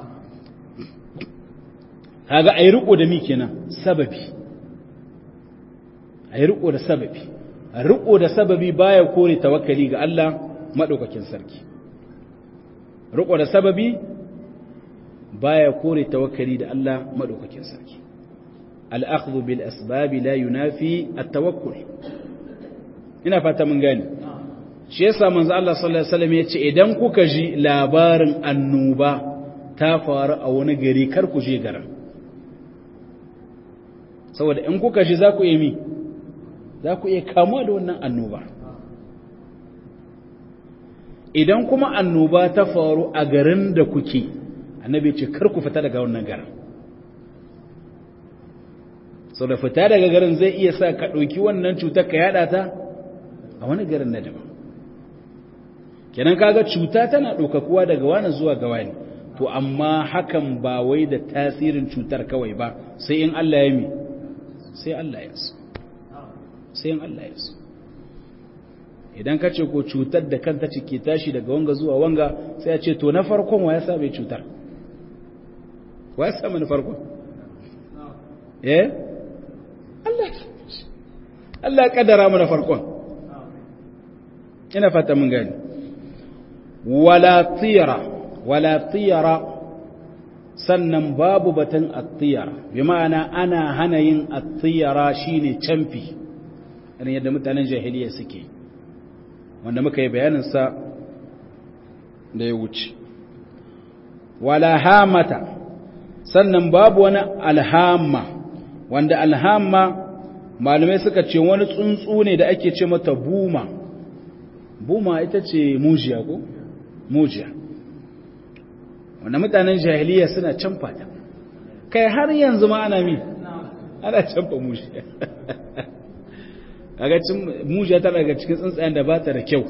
kaga ayi riko da mi kenan sababi ayi riko da sababi riko da sababi baya kore tawakkali ga Allah madaukakin sarki riko da sababi baya kore tawakkali da Allah madaukakin sarki al-akhdhu bil asbab la yunafi at-tawakkul ina fata mun gane shi yasa manzo Allah sallallahu alaihi wasallam yace idan kuka ji labarin annoba ta faru a wani gari kar ku je garin saboda in kuka ji za ku yi mi za ku iya kamuwa da wannan annoba idan kuma annoba ta faru a garin da kuke annabi ce kar ku fita daga wannan garin sau da fita daga garin zai iya sa ka ɗauki wannan cutar ka yada ta a wani garin na daban kenan kaga cuta tana ɗaukakuwa daga wani zuwa ga wani to amma hakan ba wai da tasirin cutar kawai ba sai in Allah ya mi sai Allah ya so sai in Allah ya so idan ka ce ko cutar da kanta ce ke tashi daga wanga zuwa wanga sai a ce to na farkon wa ya sa bai cutar wa ya sa mana farkon eh Allah Allah ya kaddara mana farkon ina fata mun gani wala tiyara wala tiyara sannan babu batun attiyara bi ma'ana ana hana yin attiyara shine camfi irin yadda mutanen jahiliya suke wanda muka yi bayaninsa da ya wuce wala hamata sannan babu wani alhamma wanda alhamma malamai suka ce wani tsuntsu ne da ake ce mata buma buma ita ce mujiya ko mujiya wanda mutanen jahiliya suna canfa ta kai har yanzu ma ana mi ana canfa mujiya kaga cin mujiya tana daga cikin tsuntsayen da ba ta da kyau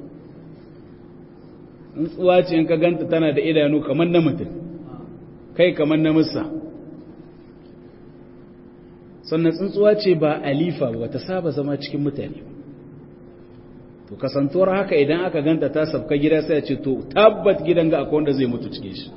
tsuntsuwa ce in ka ganta tana da idanu kamar na mutum kai kamar na musa sannan tsuntsuwa ce ba alifa ba ta saba zama cikin mutane to kasantuwar haka idan aka ganta ta sabka gida sai ce to tabbat gidan ga akwai wanda zai mutu cikin shi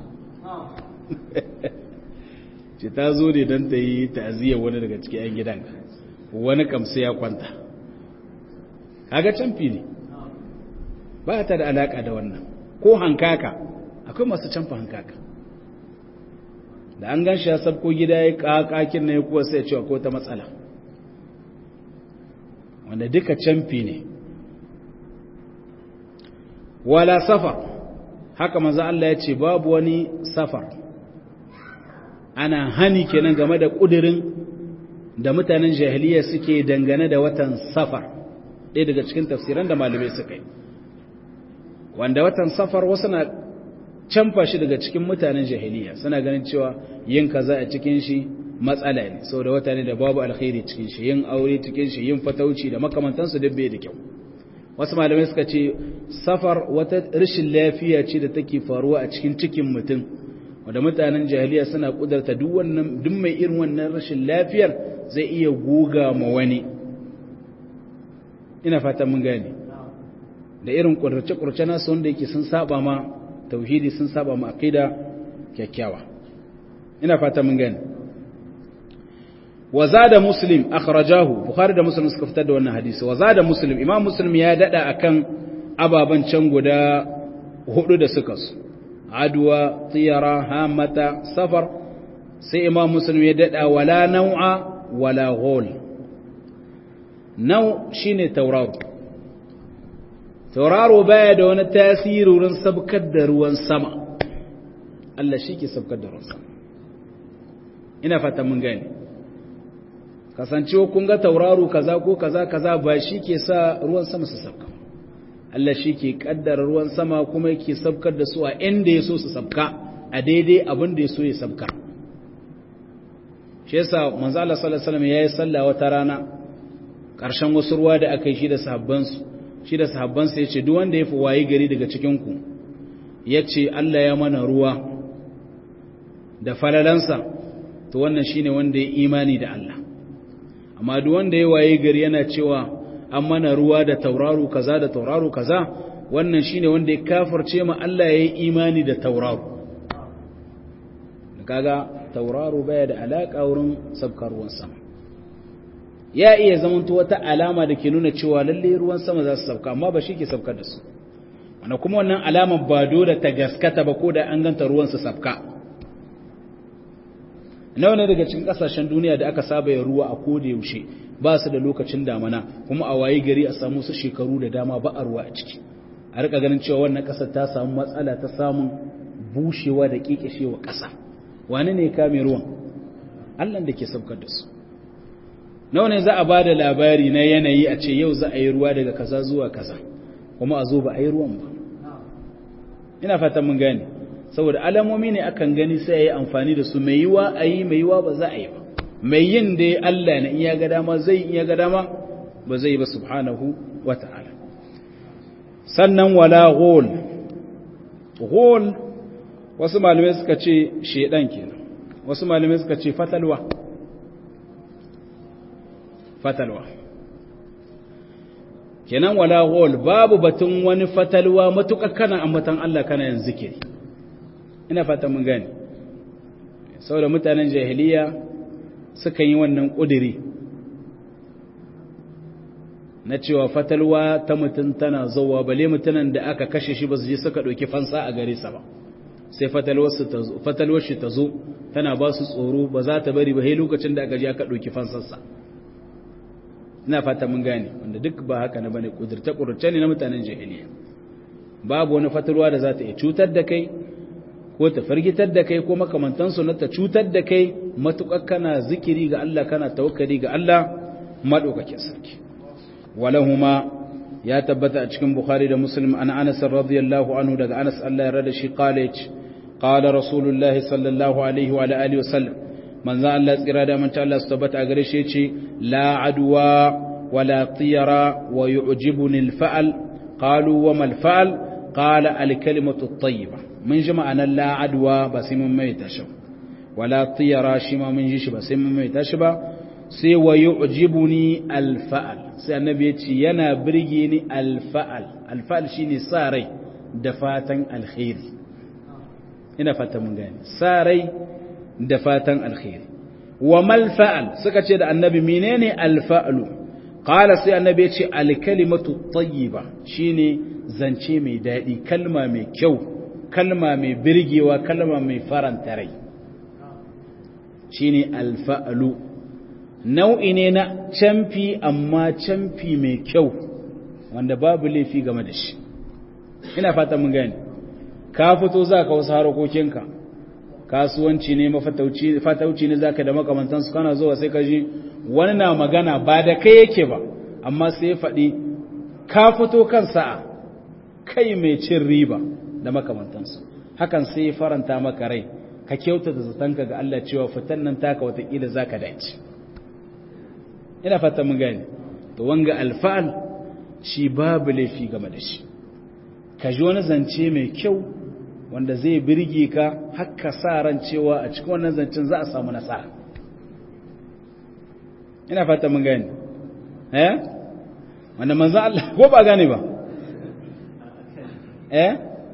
ce ta zo ne don ta yi ta'aziyar wani daga cikin 'yan gidan wani kamsu ya kwanta kaga canfi ne ba ta da alaka da wannan ko hankaka akwai masu canfa hankaka da an gan shi ya sabko gida ya kakakin na ya kuwa sai cewa ko ta matsala wanda duka canfi ne wala safar haka maza Allah ya ce babu wani safar ana hani kenan game da ƙudirin da mutanen jahiliya suke dangane da watan safar ɗaya daga cikin tafsiran da malamai suka yi wanda watan safar wasu na canfa shi daga cikin mutanen jahiliya suna ganin cewa yin kaza a cikin shi matsala ne sau da wata ne da babu alkhairi cikin shi yin aure cikin shi yin fatauci da makamantansu duk bai da kyau wasu malamai suka ce safar wata rashin lafiya ce da take faruwa a cikin cikin mutum wanda mutanen jahiliya suna kudarta duk wannan duk mai irin wannan rashin lafiyar zai iya guga ma wani ina fatan mun gane da irin kurce-kurce nasu wanda yake sun saba ma tauhidi sun saba ma aqida kyakkyawa ina fatan mun gane wa zada muslim akhrajahu bukhari da muslim suka fitar da wannan hadisi wa zada muslim imam muslim ya dada akan ababan can guda hudu da suka su adwa tiyara hamata safar sai imam muslim ya dada wala nau'a wala ghol nau shine tauraro tauraro baya da wani tasiri wurin sabkar da ruwan sama Allah shi ke sabkar da ruwan sama ina fata mun gane kasancewa kun ga tauraro kaza ko kaza kaza ba shi ke sa ruwan sama su sabka Allah shi ke kaddara ruwan sama kuma yake sabkar da su a inda ya so su sabka a daidai abin da ya so ya sabka shi yasa manzo Allah sallallahu alaihi wasallam yayi sallah wata rana ƙarshen wasu ruwa da aka yi shi da sahabbansu shi da sahabbansa ya ce duk wanda ya fi wayi gari daga cikinku ya ce Allah ya mana ruwa da falalansa to wannan shine wanda ya imani da Allah amma duk wanda ya wayi gari yana cewa an mana ruwa da tauraro kaza da tauraro kaza wannan shine wanda ya kafirce ma Allah ya yi imani da tauraro kaga tauraro baya da alaka wurin sabkar ruwan sama ya iya zamanto wata alama da ke nuna cewa lalle ruwan sama za su sauka amma ba shi ke saukar da su wanda kuma wannan alamar ba dole ta gaskata ba ko da an ganta ruwan su sauka nawa ne daga cikin kasashen duniya da aka saba ya ruwa a koda yaushe ba su da lokacin damana kuma a wayi gari a samu su shekaru da dama ba a ruwa a ciki a rika ganin cewa wannan kasar ta samu matsala ta samun bushewa da kikishewa kasa wani ne kame ruwan Allah da ke saukar da su nawa ne za a ba da labari na yanayi a ce yau za a yi ruwa daga kaza zuwa kaza kuma a zo ba a yi ruwan ba ina fatan mun gane saboda alamomi ne akan gani sai a yi amfani da su mai yiwa a yi mai yiwa ba za a yi ba mai yin da Allah na iya ga dama zai iya ga dama ba zai ba subhanahu wa ta'ala sannan wala ghol ghol wasu malamai suka ce shedan kenan wasu malamai suka ce fatalwa fatalwa kenan wala ghol babu batun wani fatalwa matuƙa kana ambatan Allah kana yin zikiri ina fata mun gane saboda mutanen jahiliya suka yi wannan ƙudiri na cewa fatalwa ta mutum tana zauwa bale mutanen da aka kashe shi ba su je suka ɗauki fansa a gare sa ba sai fatalwar shi ta zo tana ba su tsoro ba za ta bari ba sai lokacin da aka je aka ɗauki fansarsa ina fata mun gane wanda duk ba haka na bane kudurta kudurce ne na mutanen jahiliya babu wani fatalwa da za ta iya cutar da kai ko ta fargitar da kai ko makamantansu na ta cutar da kai matuƙar kana zikiri ga Allah kana tawakkali ga Allah madaukakin sarki walahuma ya tabbata a cikin bukhari da muslim an anas radiyallahu anhu daga anas Allah ya rada shi qala qala rasulullahi sallallahu alaihi wa alihi wasallam manzo Allah tsira da manta Allah su tabbata a gare shi yace la adwa wala tiyara wa yu'jibuni al-fa'al qalu wa mal fa'al qala al-kalimatu at-tayyibah mun ji ma'anar la adwa ba sai mun mai tashi wala tiyara shi ma mun ji shi ba sai mun mai tashi ba sai wa yu'jibuni al-fa'al sai annabi yace yana birge ni al-fa'al al-fa'al shine sa rai da fatan alkhairi ina fata mun gane sa rai da fatan alkhairi wa mal fa'al suka ce da annabi menene al-fa'lu qala sai annabi yace al-kalimatu tayyiba shine zance mai dadi kalma mai kyau kalma mai birgewa kalma mai faranta rai shine al-fa'lu nau'i ne na camfi amma camfi mai kyau wanda babu laifi game da shi ina fata mun gane ka fito za ka wasu harakokinka kasuwanci ne mafatauci ne za ka da makamantansu kana zuwa sai ka ji wani na magana ba da kai yake ba amma sai ya faɗi ka fito kan sa'a kai mai cin riba da makamantansu hakan sai ya faranta maka rai ka kyauta da zatanka ga Allah cewa fitan nan taka watakila za ka dace ina fata mun gani to wanga alfa'al shi babu laifi game da shi ka ji wani zance mai kyau wanda zai birge ka haka sa ran cewa a cikin wannan zancen za a samu nasara ina fata mun gani eh wanda manzo Allah ko ba gane ba eh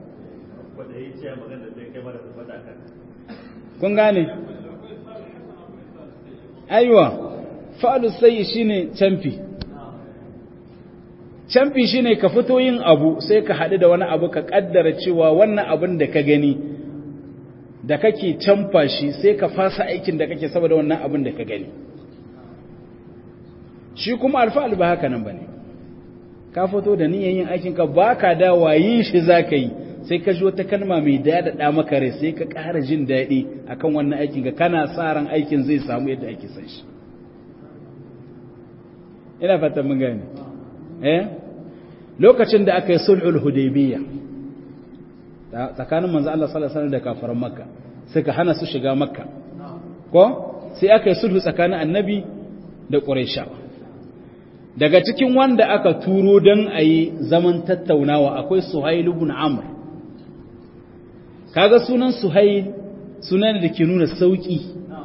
kun gane aiwa fa'alu sai shine camfi camfi shine ka fito yin abu sai ka haɗu da wani abu ka ƙaddara cewa wannan abin da ka gani da kake camfa shi sai ka fasa aikin da kake saboda wannan abin da ka gani shi kuma alfa'al ba haka nan ba ne ka fito da niyan yin aikinka ba ka dawa yin shi za ka yi sai ka ji wata kalma mai daɗaɗa maka rai sai ka ƙara jin daɗi akan wannan aikinka kana sa ran aikin zai samu yadda ake san shi ina fatan mun gane eh lokacin da aka yi sulhul hudaybiyya tsakanin manzo Allah sallallahu alaihi wasallam da kafiran makka suka hana su shiga makka ko sai aka yi sulhu tsakanin annabi da quraishawa daga cikin wanda aka turo dan ayi zaman tattaunawa akwai suhail ibn amr kaga sunan suhail sunan da ke nuna sauki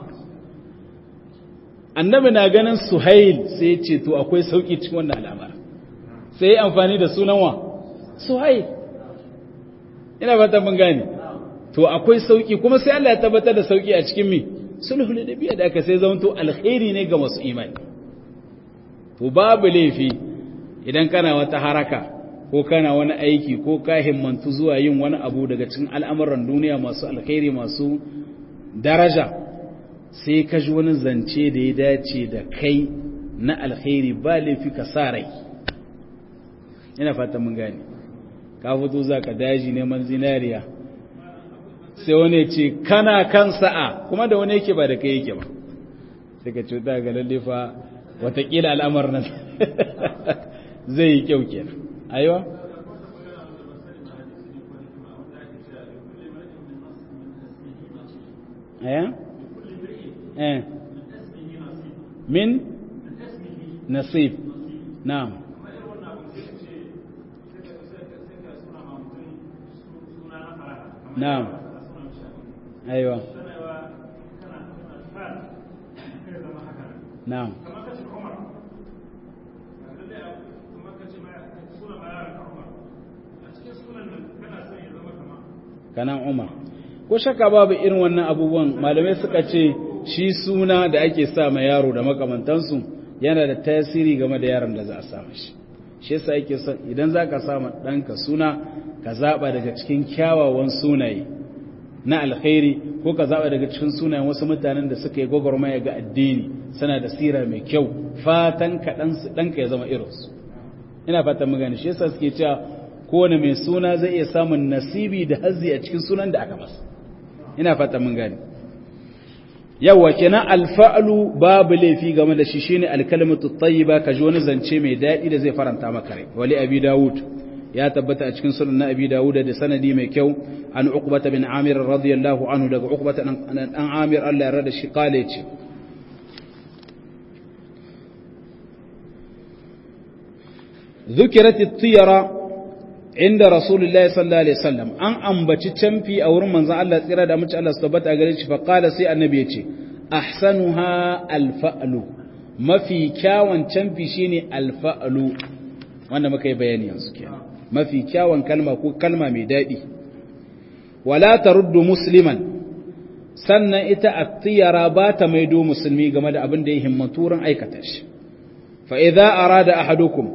annabi na ganin suhail sai ya ce to akwai sauki cikin wannan al'amara sai ya amfani da sunan wa suhail ina fata mun gane to akwai sauki kuma sai Allah ya tabbatar da sauki a cikin mi sulhul nabiyya da aka sai zamanto alkhairi ne ga masu imani to babu laifi idan kana wata haraka ko kana wani aiki ko ka himmantu zuwa yin wani abu daga cikin al'amuran duniya masu alkhairi masu daraja sai ka ji wani zance da ya dace da kai na alkhairi ba laifi ka sa rai ina fata mun gane ka fito za ka daji neman zinariya sai wani ce kana kan sa'a kuma da wani yake ba da kai yake ba sai ka cuta ga lallifa watakila al'amar nan zai yi kyau kenan aiwa aya eh min nasib na'am na'am aiwa na'am kanan umar ko shakka babu irin wannan abubuwan malamai suka ce shi suna da ake sa ma yaro da makamantansu yana da tasiri game da yaron da za a sa shi shi yasa yake son idan za ka sama ɗanka suna ka zaɓa daga cikin kyawawan sunaye na alkhairi ko ka zaɓa daga cikin sunayen wasu mutanen da suka yi gwagwarmaya ga addini suna da sira mai kyau fatan ka ɗanka ya zama irinsu ina fatan mu gani shi yasa suke cewa kowane mai suna zai iya samun nasibi da hazzi a cikin sunan da aka masa ina fatan mun gani yawa kenan alfa'lu babu laifi game da shi shine alkalimatu tayyiba ka ji wani zance mai daɗi da zai faranta maka rai wali abi dawud ya tabbata a cikin sunan na abi dawud da sanadi mai kyau an uqbata bin amir radiyallahu anhu daga uqbata dan amir Allah ya rada shi kale ce ذكرت الطيرة عند رسول الله صلى الله عليه وسلم أن أنبتي تنفي أو رمان زع الله تيرا دا مش الله استبت أقريش فقال سي النبي يتي أحسنها الفأل ما في كاوان تنفي شيني الفأل وانا ما كي بياني ينسكي ما في كاوان كلمة كو كلمة ميدادي ولا ترد مسلما sannan ita attiyara ba ta maido musulmi game da abin da ya himmaturin aikata shi fa idza arada ahadukum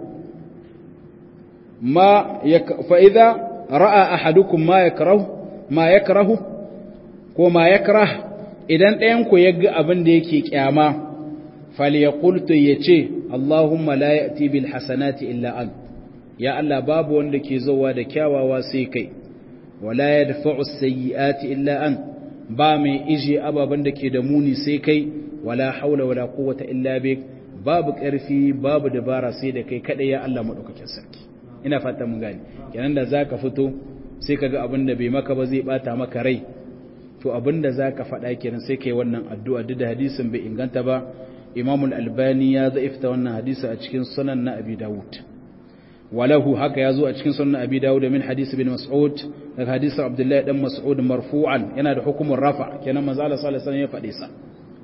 ما يك... فإذا رأى أحدكم ما يكره ما يكره وما يكره idan ɗayanku ya ga abin da yake kyama falyaqultu yace Allahumma la ya'ti bil hasanati illa an ya Allah babu wanda ke zowa da kyawawa sai kai wala yadfa'u sayyi'ati illa an ba mai ije ababan da ke da muni sai kai wala haula wala quwwata illa bik babu ƙarfi babu dabara sai da kai kada ya Allah madaukakin sarki ina fata mun gani kenan da zaka fito sai kaga abin da bai maka ba zai bata maka rai to abin da zaka faɗa kenan sai kai wannan addu'a duk da hadisin bai inganta ba Imam al-Albani ya zaifta wannan hadisi a cikin sunan na Abi Dawud walahu haka yazo a cikin sunan Abi Dawud min hadisi bin Mas'ud daga hadisin Abdullah dan Mas'ud marfu'an yana da hukumin rafa kenan manzo Allah sallallahu alaihi wasallam ya faɗi sa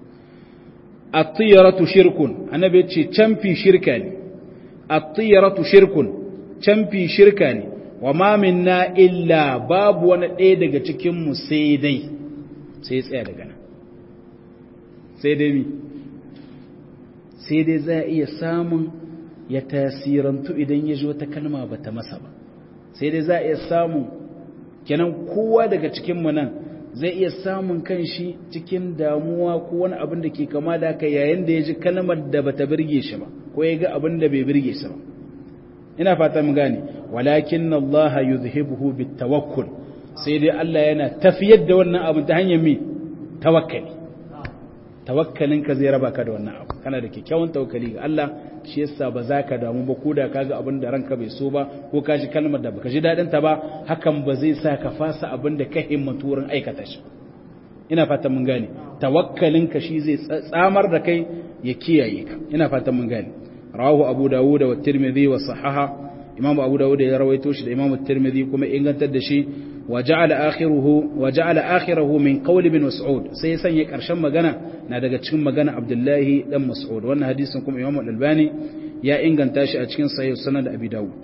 at-tiyaratu shirkun annabi ya ce canfi shirka ne at-tiyaratu shirkun canfi shirka ne wa ma minna illa babu wani ɗaya daga cikinmu sai dai sai tsaya daga nan sai dai mi sai dai za a iya samun ya tasirantu idan ya ji wata kalma ba ta masa ba sai dai za a iya samun kenan kowa daga cikinmu nan zai iya samun kanshi cikin damuwa ko wani abin da ke kama da haka yayin da ya ji kalmar da bata birge shi ba ko ya ga abin da bai birge shi ba ina fata mu gane walakin Allah yuzhibuhu bitawakkul sai dai Allah yana tafiyar da wannan abu ta hanyar mi tawakkali tawakkalin ka zai raba ka da wannan abu kana da kyakkyawan tawakkali ga Allah shi yasa ba za ka damu ba ko da kaga abin da ranka bai so ba ko ka ji kalmar da baka ji dadin ta ba hakan ba zai sa ka fasa abin da ka himmatu wurin aikata shi ina fatan mun gane tawakkalin ka shi zai tsamar da kai ya kiyaye ka ina fatan mun gane rawahu abu dawud wa tirmidhi wa sahaha imam abu dawud ya rawaito shi da imam tirmidhi kuma ingantar da shi wa ja'ala akhiruhu wa ja'ala akhirahu min qawl ibn mas'ud sai ya sanya karshen magana na daga cikin magana abdullahi dan mas'ud wannan hadisin kuma imam al-albani ya inganta shi a cikin sahih sunan da abi dawud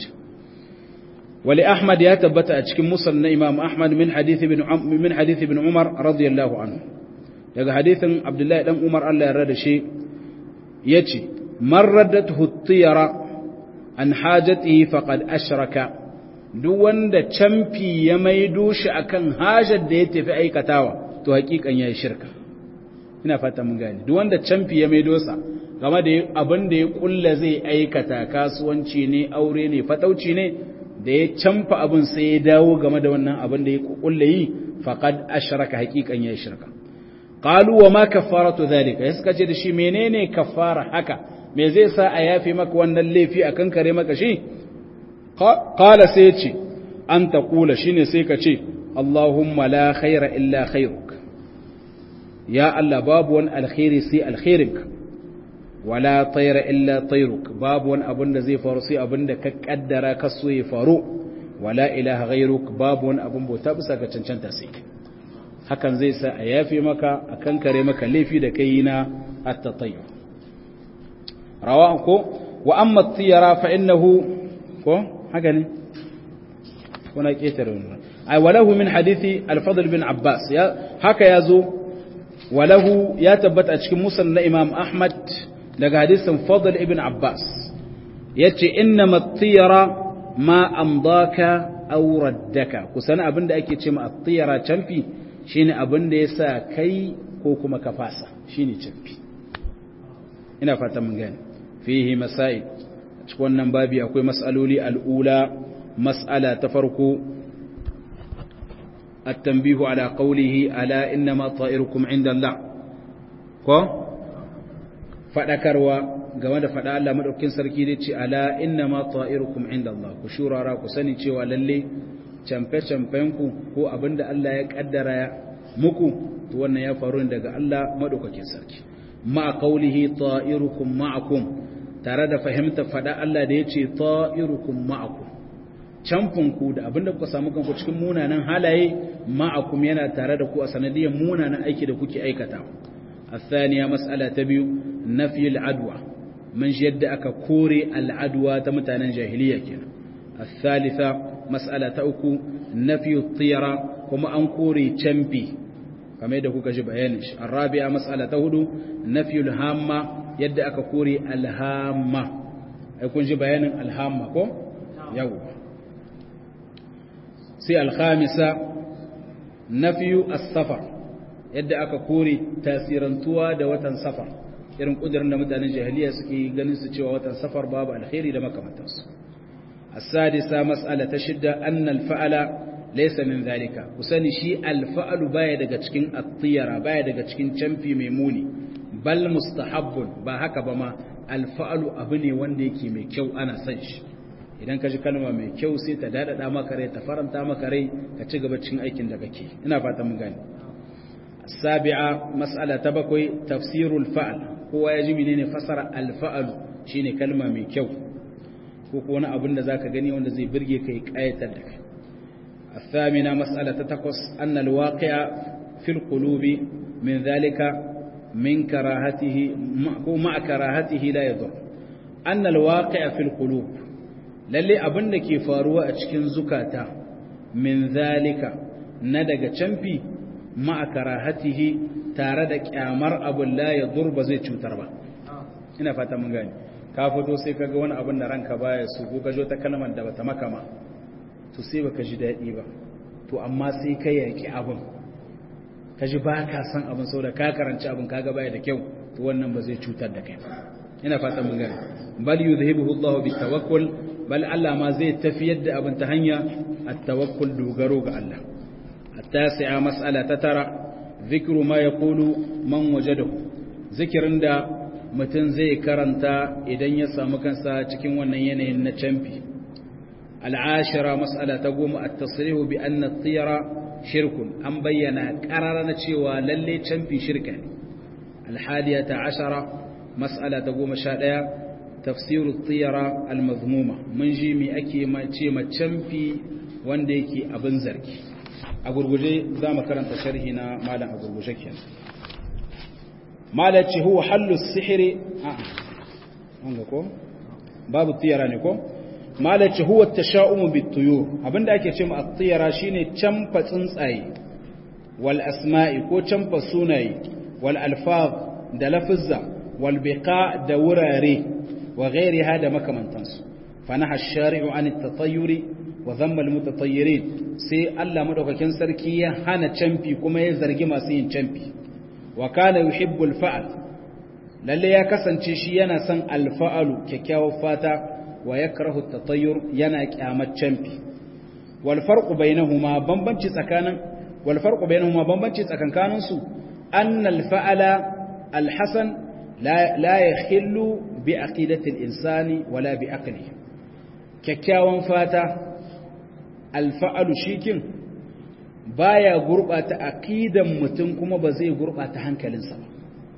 wali ahmad ya tabbata a cikin musnad na imam ahmad min hadith ibn min hadith ibn umar radiyallahu anhu daga hadithin abdullahi dan umar Allah ya rada shi yace man raddathu at-tiyara an hajatihi faqad ashraka duk wanda camfi ya maido shi akan hajar da ya tafi aikatawa to hakikan yayi shirka ina fata mun gane duk wanda camfi ya maido sa game da abin da ya kulla zai aikata kasuwanci ne aure ne fatauci ne da ya camfa abin sai ya dawo game da wannan abin da ya kulla yi faqad ashraka hakikan yayi shirka qalu wa ma kaffaratu dhalika suka ce da shi menene kaffara haka me zai sa a yafe maka wannan laifi a kankare maka shi qala sai ce an taqula shine sai ka ce Allahumma la khaira illa khairuk ya Allah babu wani alkhairi sai alkhairinka wala tayra illa tayruk babu wani abin da zai faru sai abin da ka kaddara ka so ya faru wala ilaha ghairuk babu wani abin bauta bisa ga cancanta sai hakan zai sa a yafe maka a kankare maka laifi da kai na at-tatayyur rawa ko wa amma tiyara fa innahu ko haka ne kuna ketare wannan ay walahu min hadithi al-fadl bin abbas ya haka yazo walahu ya tabbata a cikin musnad na imam ahmad daga hadisin fadl ibn abbas yace inna at-tiyara ma amdaka aw raddaka kusan abinda ake ce ma at-tiyara canfi shine abinda yasa kai ko kuma ka fasa shine canfi ina fata mun gane fihi masail cikin wannan babi akwai mas'aloli al'ula mas'ala ta farko التنبيه على قوله ألا إنما طائركم عند الله ko faɗakarwa game da faɗa Allah maɗaukin sarki da ce ala inna ma ta'irukum inda Allah ku shurara ku sani cewa lalle camfe-camfenku ko abinda Allah ya ƙaddara muku to wannan ya faru daga Allah maɗaukakin sarki ma qaulihi ta'irukum ma'akum tare da fahimta faɗa Allah da ya ce ta'irukum ma'akum camfinku da abinda kuka samu kanku cikin munanan halaye ma'akum yana tare da ku a sanadiyar munanan aiki da kuke aikata الثانية مسألة تبيو نفي العدوى من جد أكا كوري العدوى تمتانا جاهلية كنا الثالثة مسألة أكو نفي الطيرة كما أنكوري تشمبي كما يدكو كجب عينش الرابعة مسألة تهدو نفي الهامة يد أكا كوري الهامة يكون جب عين الهامة كو يو سي الخامسة نفي السفر yadda aka kore tasirantuwa da watan safar irin kudirin da mutanen jahiliya suke ganin su cewa watan safar babu alkhairi da makamantansu as-sadisa mas'ala ta shidda anna al-fa'ala laysa min zalika kusani shi al-fa'lu baya daga cikin at-tiyara baya daga cikin camfi mai muni bal mustahabbun ba haka ba ma al-fa'lu abu ne wanda yake mai kyau ana son shi idan ka ji kalma mai kyau sai ta dadada maka rai ta faranta maka rai ka ci gaba cikin aikin da kake ina fatan mun gane السابعة مسألة تبكوي تفسير الفعل هو يجب منين فسر الفعل شيني كلمة من كيو كوكونا أبن ذاك غني وان زي برجي كي آية لك الثامنة مسألة تتقص أن الواقع في القلوب من ذلك من كراهته مع كراهته لا يضر أن الواقع في القلوب للي أبن كي فاروا أتشكين زكاتا من ذلك ندق تشمبي ma'a karahatihi tare da kyamar abin la ya durba zai cutar ba ina fata mun gani ka fito sai kaga wani abin da ranka baya su ko gajo ta kalmar da bata maka ma to sai baka ji daɗi ba to amma sai ka yaki abin ka ji ba ka san abin saboda ka karanci abin kaga baya da kyau to wannan ba zai cutar da kai ina fata mun gani bal yuzhibuhu Allahu bitawakkul bal Allah ma zai tafiyar da abin ta hanya at-tawakkul dogaro ga Allah التاسعة مسألة تترى ذكر ما يقول من وجده ذكر دا متن زي كرنتا إذن يسامو كنسا تكين ونينه النچمبي العاشرة مسألة تقوم التصريح بأن الطيرة شرك أم بينا قرارنا تشيوى للي چمبي شركة الحادية عشرة مسألة تقوم شادية تفسير الطيرة المذمومة من جيمي أكي ما تشيما چمبي وانديكي أبن زركي a gurguje za mu karanta sharhi na malam a gurguje kenan malam ce huwa hallu sihiri a wanga ko babu tiyara ne ko malam ce huwa tasha'umu bituyur abinda ake ce mu at-tiyara shine camfa tsuntsaye wal asma'i ko camfa sunaye wal alfaz da lafizza wal biqa da wurare wa ghairiha da makamantansu fa naha ash-shari'u an at-tatayyuri wa dhamma al-mutatayyirin sai Allah madaukakin sarki ya hana camfi kuma ya zargi masu yin camfi wa kana yuhibbul fa'al lalle ya kasance shi yana son alfa'alu kyakkyawar fata wa yakrahu at-tatayyur yana kyamar camfi wal farqu bainahuma bambanci tsakanin wal farqu bainahuma bambanci tsakankanin su anna al-fa'ala al-hasan la la yakhillu bi aqidati al-insani wala bi aqlihi kyakkyawan fata alfa'alu shikin baya gurɓata aqidan mutum kuma ba zai gurɓata hankalinsa ba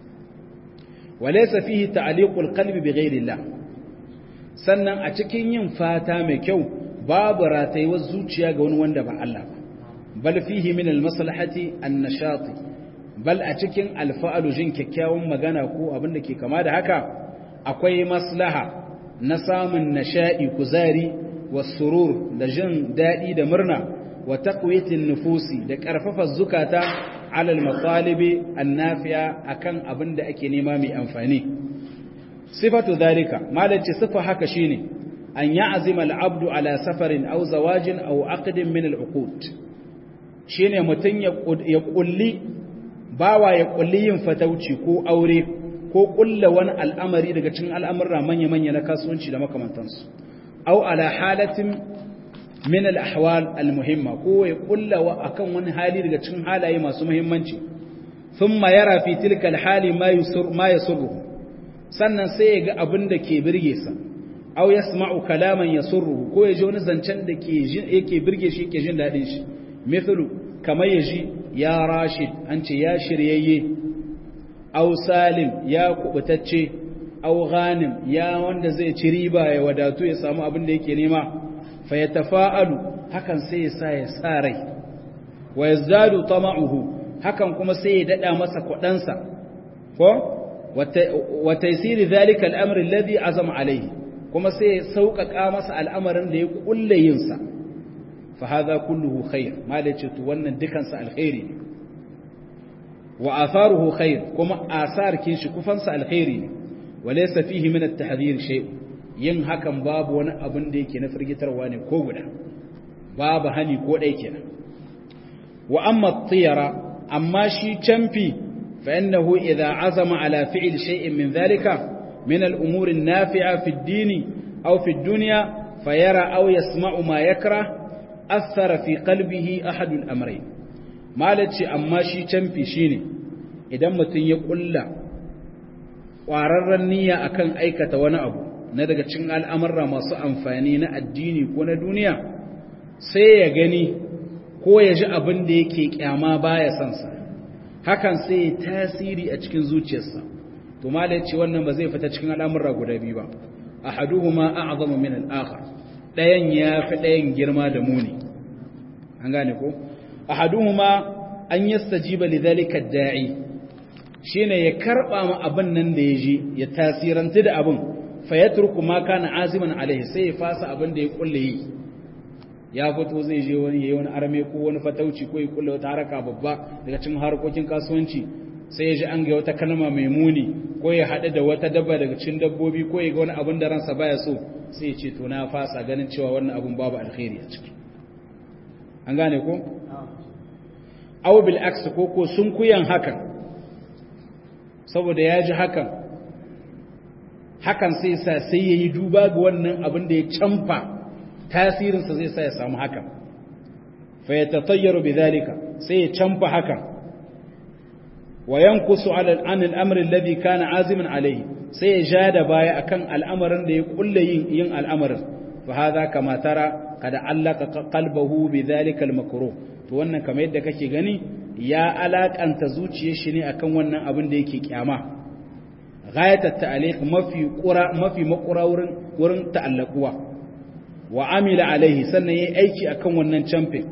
walaysa fihi ta'liqul qalbi bighayrillah sannan a cikin yin fata mai kyau babu ratayuwar zuciya ga wani wanda ba Allah ba bal fihi min almaslahati annashati bal a cikin alfa'alu jin kyakkyawan magana ko abin da ke kama da haka akwai maslaha na samun nasha'i kuzari wasurur da jin daɗi da murna wa taqwiyatin nufusi da karfafa zukata ala al-matalibi an-nafi'a akan abin da ake nema mai amfani sifatu dhalika malaci sifa haka shine an ya'zima al-abdu ala safarin aw zawajin aw aqdin min al-uqud shine mutun ya kulli bawa ya kulli yin fatauci ko aure ko kulla wani al'amari daga cikin al'amurra manya-manya na kasuwanci da makamantansu au ala halatin min al-ahwal al-muhimma ko ya kulla wa akan wani hali daga cikin halaye masu muhimmanci thumma yara fi tilka al-hali ma yusur ma yasurru sannan sai ya ga abin da ke birge sa au yasma'u kalaman yasurru ko ya ji wani zancen da ke yake birge shi yake jin dadin shi mithlu kamar ya ji ya rashid an ce ya shiryayye aw salim ya kubutacce aw ghanim ya wanda zai ci riba ya wadatu ya samu abin da yake nema fa yatafa'alu hakan sai ya sa ya sa rai wa yazdadu tama'uhu hakan kuma sai ya dada masa kudansa ko wa taysir dhalika al-amr alladhi azama alayhi kuma sai ya sauƙaƙa masa al'amarin da ya kulle yin sa fa hadha kulluhu khair malace to wannan dukansa alkhairi ne wa atharuhu khair kuma asar kin shi kufansa alkhairi ne walaysa fihi min at-tahdhir shay yin hakan babu wani abin da yake na firgitarwa ne ko guda babu hani ko dai kenan wa amma at-tiyara amma shi champi fa innahu idha azama ala fi'l shay'in min dhalika min al-umur an-nafi'a fi ad-din aw fi ad-dunya fayara aw yasma'u ma yakrah athara fi qalbihi ahad al-amrayn malaci amma shi canfi shine idan mutum ya kulla ƙwararren niyya akan aikata wani abu na daga cikin al'amurra masu amfani na addini ko na duniya sai ya gani ko ya ji abin da yake kyama baya son sa hakan sai ya tasiri a cikin zuciyarsa to malaci wannan ba zai fita cikin al'amurra guda biyu ba ahaduhuma a'zamu min al-akhar dayan ya fi dayan girma da muni an gane ko ahaduhuma an yastajiba lidhalika ad-da'i shine ya karba ma abin nan da yaji ya tasiranta da abin fa yatruku ma kana aziman alaihi sai ya fasa abin da ya kulle yi ya fito zai je wani yayi wani arme ko wani fatauci ko ya kulle wata haraka babba daga cikin harkokin kasuwanci sai ya ji an ga wata kalma mai muni ko ya haɗu da wata dabba daga cikin dabbobi ko ya ga wani abin da ransa baya so sai ya ce to na fasa ganin cewa wannan abin babu alkhairi a ciki an gane ko aw bil aks ko ko sun kuyan hakan saboda ya ji hakan hakan sai sa sai yayi duba ga wannan abin da ya camfa tasirinsa zai sa ya samu hakan fa yatatayyaru bidhalika sai ya camfa hakan wa yankusu ala an al-amr alladhi kana aziman alayhi sai ya ja da baya akan al'amarin da ya kulle yin yin al'amarin fa hadha kama tara kada allaka qalbahu bidhalika al-makruh to wannan kamar yadda kake gani ya alakanta zuciyar shi ne akan wannan abin da yake kyama ghayatat ta'liq mafi qura mafi makura wurin wurin ta'allaquwa wa amila alaihi sannan yayi aiki akan wannan champion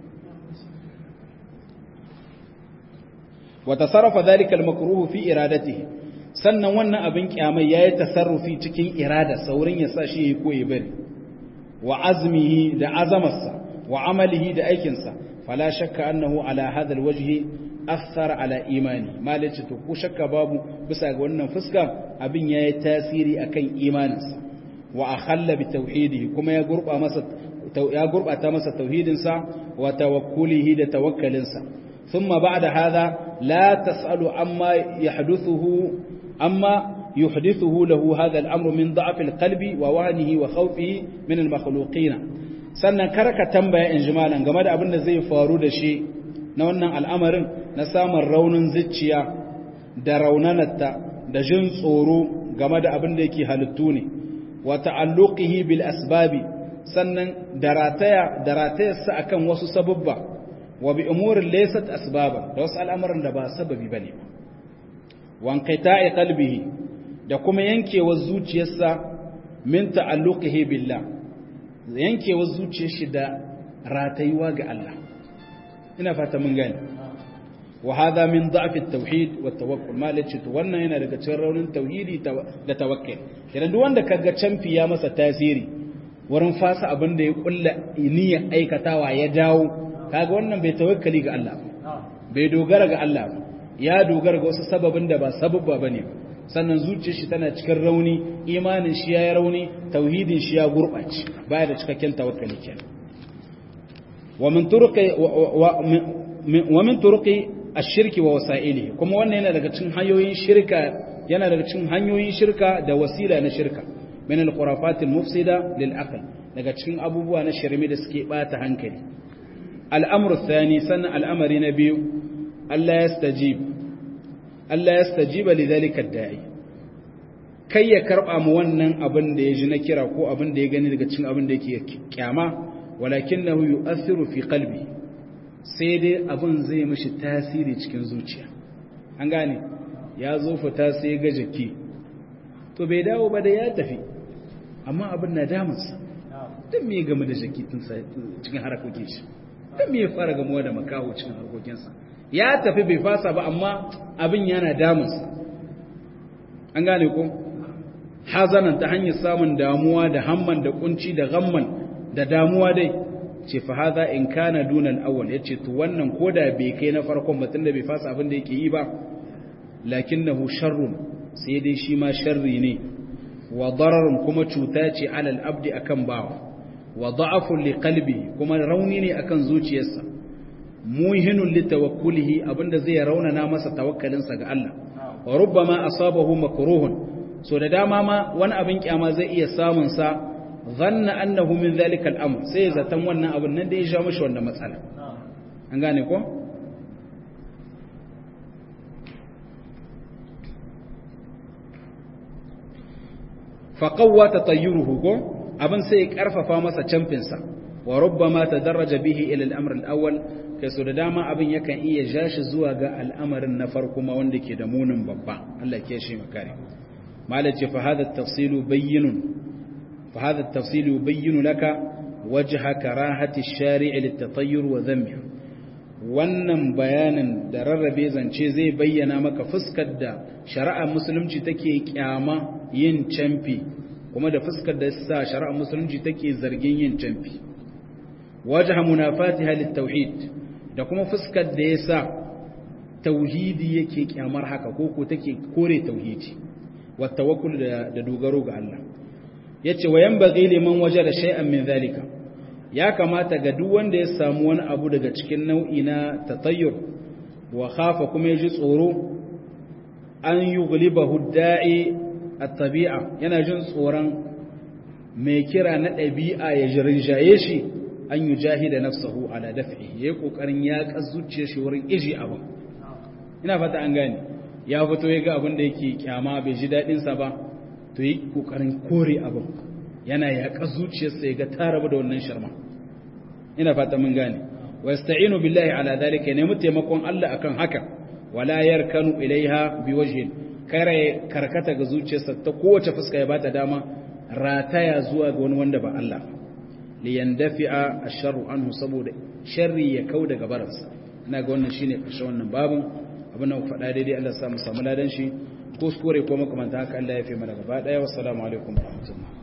wa tasarrafa dhalika al-makruh fi iradatihi sannan wannan abin kyamai yayi tasarrufi cikin irada saurin ya sa shi yayi koyi bari wa azmihi da azamarsa wa amalihi da aikinsa fala shakka annahu ala hadha alwajhi athara ala imani malaci to ko shakka babu bisa ga wannan fuska abin yayi tasiri akan imaninsa wa akhalla bi tauhidihi kuma ya gurba masa ya gurbata masa tauhidinsa wa tawakkulihi da tawakkalinsa thumma ba'da hadha la tasalu amma yahduthuhu amma yuhdithuhu lahu hadha al-amru min da'f al-qalbi wa wahnihi wa khawfihi min al-makhluqin sannan karka tambaya in jimalan game da abin da zai faru da shi na wannan al'amarin na samun raunin zuciya da raunanarta da jin tsoro game da abin da yake halittu ne wa ta'alluqihi bil asbabi sannan darataya daratayarsa akan wasu sababba wa bi umurin laysat asbaba da wasu al'amuran da ba sababi bane ba wa inqita'i qalbihi da kuma yankewar zuciyarsa min ta'alluqihi billah yankewar zuciyar shi da ratayuwa ga Allah ina fata mun gani wa hadha min da'f at-tauhid wa at-tawakkul ma lace to wannan yana daga cikin raunin tauhidi da tawakkul kiran duk wanda kaga canfi ya masa tasiri wurin fasa abin da ya kulla niyyar aikatawa ya dawo kaga wannan bai tawakkali ga Allah bai dogara ga Allah ba ya dogara ga wasu sababin da ba sababba bane sannan zuciyar shi tana cikin rauni imanin shi ya rauni tauhidin shi ya gurbace baya da cikakken tawakkali kenan wa min turuqi wa min turuqi ash-shirki wa wasa'ilihi kuma wannan yana daga cikin hanyoyin shirka yana daga cikin hanyoyin shirka da wasila na shirka min al-khurafat al-mufsida lil aql daga cikin abubuwa na shirme da suke bata hankali al-amru thani sannan al-amri na biyu Allah yastajib Allah yastajiba lidhalika ad-da'i kai ya karba mu wannan abin da ya ji na kira ko abin da ya gani daga cikin abin da yake kyama walakinahu yu'athiru fi qalbi sai dai abin zai mishi tasiri cikin zuciya an gane ya zo fita sai ga jiki to bai dawo ba da ya tafi amma abin na damunsa don me game da jiki tun cikin harakokin shi don me ya fara gamuwa da makaho cikin harkokinsa ya tafi bai fasa ba amma abin yana damunsa an gane ko hazanan ta hanyar samun damuwa da hamman da kunci da gamman da damuwa dai ce fa haza in kana dunan awwal yace to wannan koda bai kai na farkon batun da bai fasa abin da yake yi ba lakinnahu sharrun sai dai shi ma sharri ne wa dararun kuma cuta ce alal abdi akan bawa wa da'afun li qalbi kuma rauni ne akan zuciyarsa muhinun li tawakkulihi abinda zai raunana masa tawakkalinsa ga Allah wa rubbama asabahu makruhun so da dama ma wani abin kyama zai iya samun sa zanna annahu min zalika al-amr sai zaton wannan abin nan da ya sha mishi wannan matsala an gane ko faƙawwa ta tayyuruhu ko abin sai ya ƙarfafa masa camfinsa wa rubbama ta daraja bihi ila al'amr al'awwal kai so da dama abin yakan iya jashi zuwa ga al'amarin na farko ma wanda ke da munin babba Allah ke shi makare malace fa hada tafsilu bayyinun fa hada tafsilu yubayyinu laka wajha karahati ash-shari' lit-tatayyur wa dhammihi wannan bayanin da rarrabe zance zai bayyana maka fuskar da shari'ar musulunci take kyama yin camfi kuma da fuskar da sa shari'ar musulunci take zargin yin camfi wajha munafatiha lit-tauhid da kuma fuskar da yasa tauhidi yake kyamar haka ko ko take kore tauhidi wa tawakkul da, da dogaro ga Allah yace wa yanbaghi liman wajada shay'an min zalika ya kamata ga duk wanda ya samu wani abu daga cikin nau'i na tatayyur wa khafa kuma yaji tsoro an yughlibahu da'i at-tabi'a yana jin tsoron mai kira na ɗabi'a ya jirinjaye shi an yujahida nafsahu ala daf'i yayi kokarin ya kazucce shi wurin iji abu ina fata an gane ya fito ya ga abin da yake kyama bai ji dadin sa ba to yi kokarin kore abin yana ya kazuciyarsa ya ga ta rabu da wannan sharma ina fata mun gane wa yasta'inu billahi ala dhalika ne taimakon Allah akan haka wala yarkanu ilaiha biwajhin kare karkata ga zuciyarsa ta kowace fuska ya bata dama rataya zuwa ga wani wanda ba Allah li yandafi'a ash-sharru anhu saboda sharri ya kau daga baransa ina ga wannan shine ƙarshen wannan babun abin da ku faɗa daidai Allah ya sa mu samu ladan shi kuskure ko makamanta haka Allah ya fi mana gaba daya wassalamu alaikum warahmatullahi